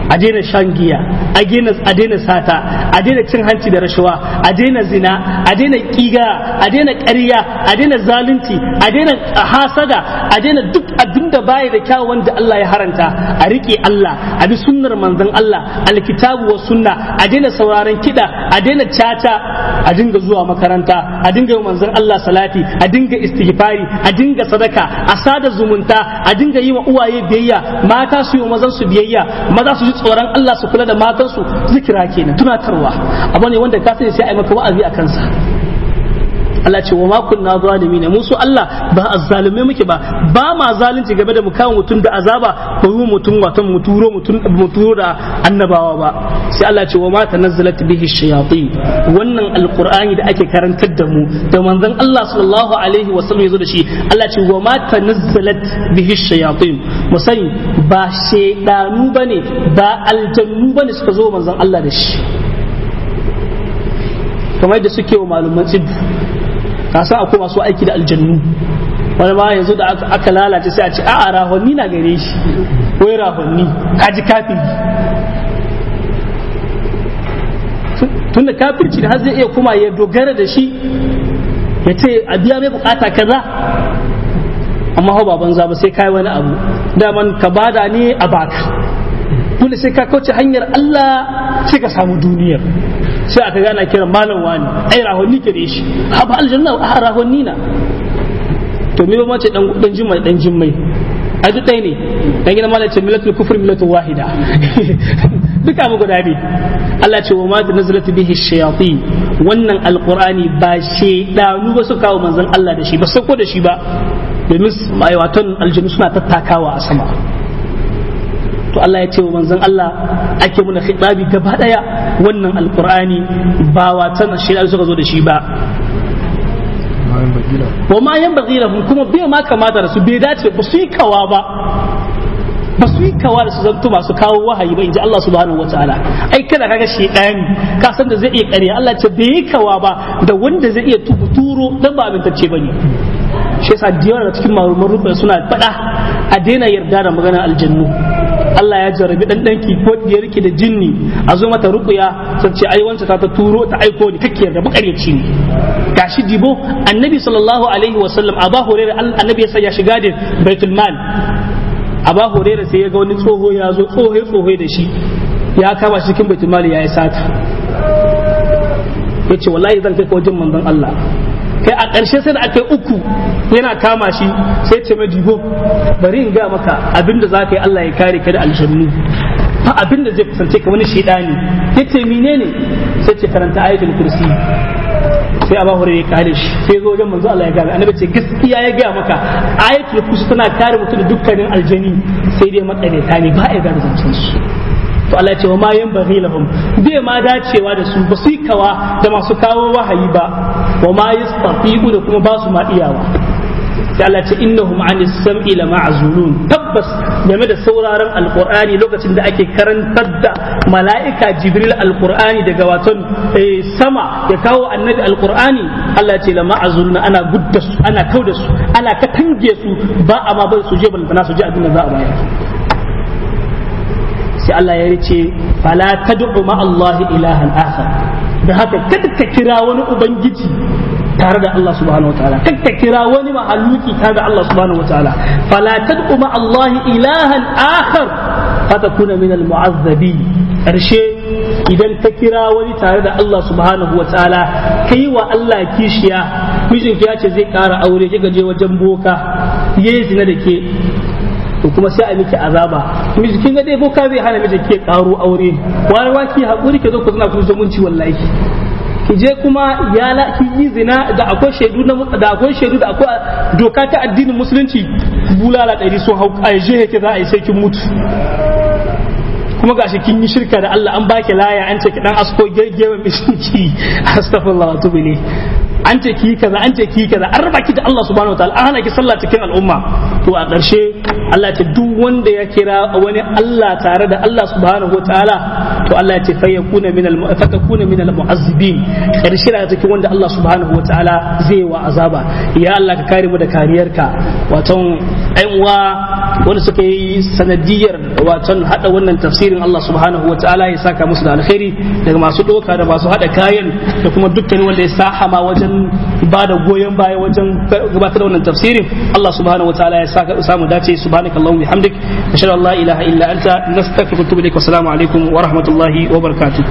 a daina shan giya a daina a daina sata a daina cin hanci da rashawa a daina zina a daina kiga a daina ƙarya a daina zalunci a daina hasada a daina duk abin da baya da kyawun wanda Allah ya haranta a riƙe Allah a bi sunnar manzon Allah alkitabu wa sunna a daina sauraron kiɗa a daina caca a dinga zuwa makaranta a dinga yi manzon Allah salati a dinga istighfari a dinga sadaka a sada zumunta a dinga yi wa uwaye biyayya mata su yi wa mazan su biyayya maza su ji tsoron Allah su kula da matan su zikira kenan tunatarwa abu ne wanda ka sani sai a yi maka wa'azi a kansa Allah ce wa ma kunna zalimin mu su Allah ba azzalume muke ba ba ma zalunci game da mu kawo mutum da azaba ko yi mutum wato mu turo mutum mu turo da annabawa ba sai Allah ce wa ma tanazzalat bihi shayatin wannan alqur'ani da ake karantar da mu da manzon Allah sallallahu alaihi wa sallam yazo da shi Allah ce wa ma tanazzalat bihi shayatin mu sani ba shedanu bane ba aljannu bane suka zo manzon Allah da shi kamar da suke wa malaman tsibbu ka san akwai masu aiki da aljannu wani ma yanzu da aka lalace sai a ce a'a rahonni na gare shi wai rahonni kaji kafiri tunda kafirci da har zai iya kuma ya dogara da shi ya ce a biya mai bukata kaza amma hau baban za ba sai kai wani abu daman ka bada ne a baka dole sai ka kauce hanyar Allah sai ka samu duniyar sai aka gana kira malam wani ai rahonni ke da shi ha ba aljanna a rahonni na to me ba mace dan dan jimmai dan jimmai a duk ɗaya ne dan gina malam ce milatul kufr milatul wahida duka mu guda ne Allah ce wa ma nazalat bihi shayatin wannan alqur'ani ba shedanu ba su kawo manzon Allah da shi ba sako da shi ba domin mai watan aljanu suna tattakawa a sama to Allah ya ce wa manzon Allah ake muna khitabi gaba daya wannan alqur'ani ba watan shedanu suka zo da shi ba wa ma yan lahum kuma bai ma kamata da su bai dace ba su yi kawa ba ba su yi kawa da su zanto masu kawo wahayi ba inji Allah subhanahu wataala ai kada kaga shedani ka san da zai iya ƙarya Allah ce bai yi kawa ba da wanda zai iya turo dan ba abintacce bane shi yasa da cikin marumar rufe suna faɗa a daina yarda da maganar aljannu Allah ya jarabi dan danki ko diyarki da jinni a zo mata ruqya sun ce ai wanda ta ta turo ta aiko ni kake yarda makaryaci ne gashi dibo annabi sallallahu alaihi wasallam aba hurairah annabi ya ya shiga da baitul mal aba hurairah sai ya ga wani tsoho ya zo tsoho tsoho da shi ya kama shi cikin baitul mal ya yi sata yace wallahi zan kai ka wajen manzon Allah kai a ƙarshe sai da aka yi uku yana kama shi sai ce mai dibo bari in ga maka abinda za ka yi Allah ya kare ka da aljannu fa abinda zai kusance ka wani shedani yace menene sai ce karanta ayatul kursi sai Abu Hurairah ya kare shi sai zo wajen manzo Allah ya gane annabi ce gaskiya ya ga maka ayatul kursi tana kare mutum da dukkanin aljani sai dai matsalaita ne ba a ga zancen su to Allah ya ce wa ma yan baghi lahum bai ma dacewa da su ba su kawa da masu kawo wahayi ba wa ma yastafiqu da kuma ba su ma iyawa sai Allah ce innahum an sam'i la ma'zulun tabbas game da sauraron alqur'ani lokacin da ake karantar da mala'ika jibril alqur'ani daga waton sama ya kawo annabi alqur'ani Allah ce la ma'zulun ana gudda su ana kauda su ana katange su ba a ma bai su je balbana su ji abin da za a bayar sai Allah ya ce fala tad'u ma Allah ilahan akhar da haka kada ka kira wani ubangiji tare da Allah subhanahu wataala kada ka kira wani mahaluki tare da Allah subhanahu wataala fala tad'u ma Allah ilahan akhar fatakuna min almu'azzabi karshe idan ka kira wani tare da Allah subhanahu wataala kai wa Allah kishiya mijinki ya ce zai kara aure kika je wajen boka yayi zina da ke to kuma sai a miki azaba miji kin ga dai boka zai hana miji ke karo aure wani waki hakuri ke zo ku zina ku zumunci wallahi ki je kuma ya la ki yi zina da akwai shaidu na da akwai shaidu da akwai doka ta addinin musulunci bulala ɗari sun hau a je yake za a yi sai kin mutu kuma gashi kin yi shirka da Allah an baki laya an ce ki dan asko gegewa mishinki astaghfirullah wa tubu an ce ki kaza an ce ki kaza an raba ki da Allah subhanahu wataala an hana ki sallah cikin al'umma to a ƙarshe Allah ce duk wanda ya kira wani Allah tare da Allah subhanahu wataala to Allah ya ce fa yakuna min al fatakuna min al mu'azzibin ƙarshe da cikin wanda Allah subhanahu wataala zai wa azaba ya Allah ka kare mu da kariyarka waton ɗan uwa wanda suka yi sanadiyar waton hada wannan tafsirin Allah subhanahu wataala ya saka musu da alkhairi daga masu doka da masu hada kayan da kuma dukkan wanda ya sahama wajen ba da goyon baya wajen gabatar da wannan tafsirin Allah subhanahu wataala ya saka samu dace subhanakallahumma bihamdik ashhadu an la ilaha illa anta nastaghfiruka wa atubu ilaik wa assalamu alaikum wa rahmatullahi wa barakatuh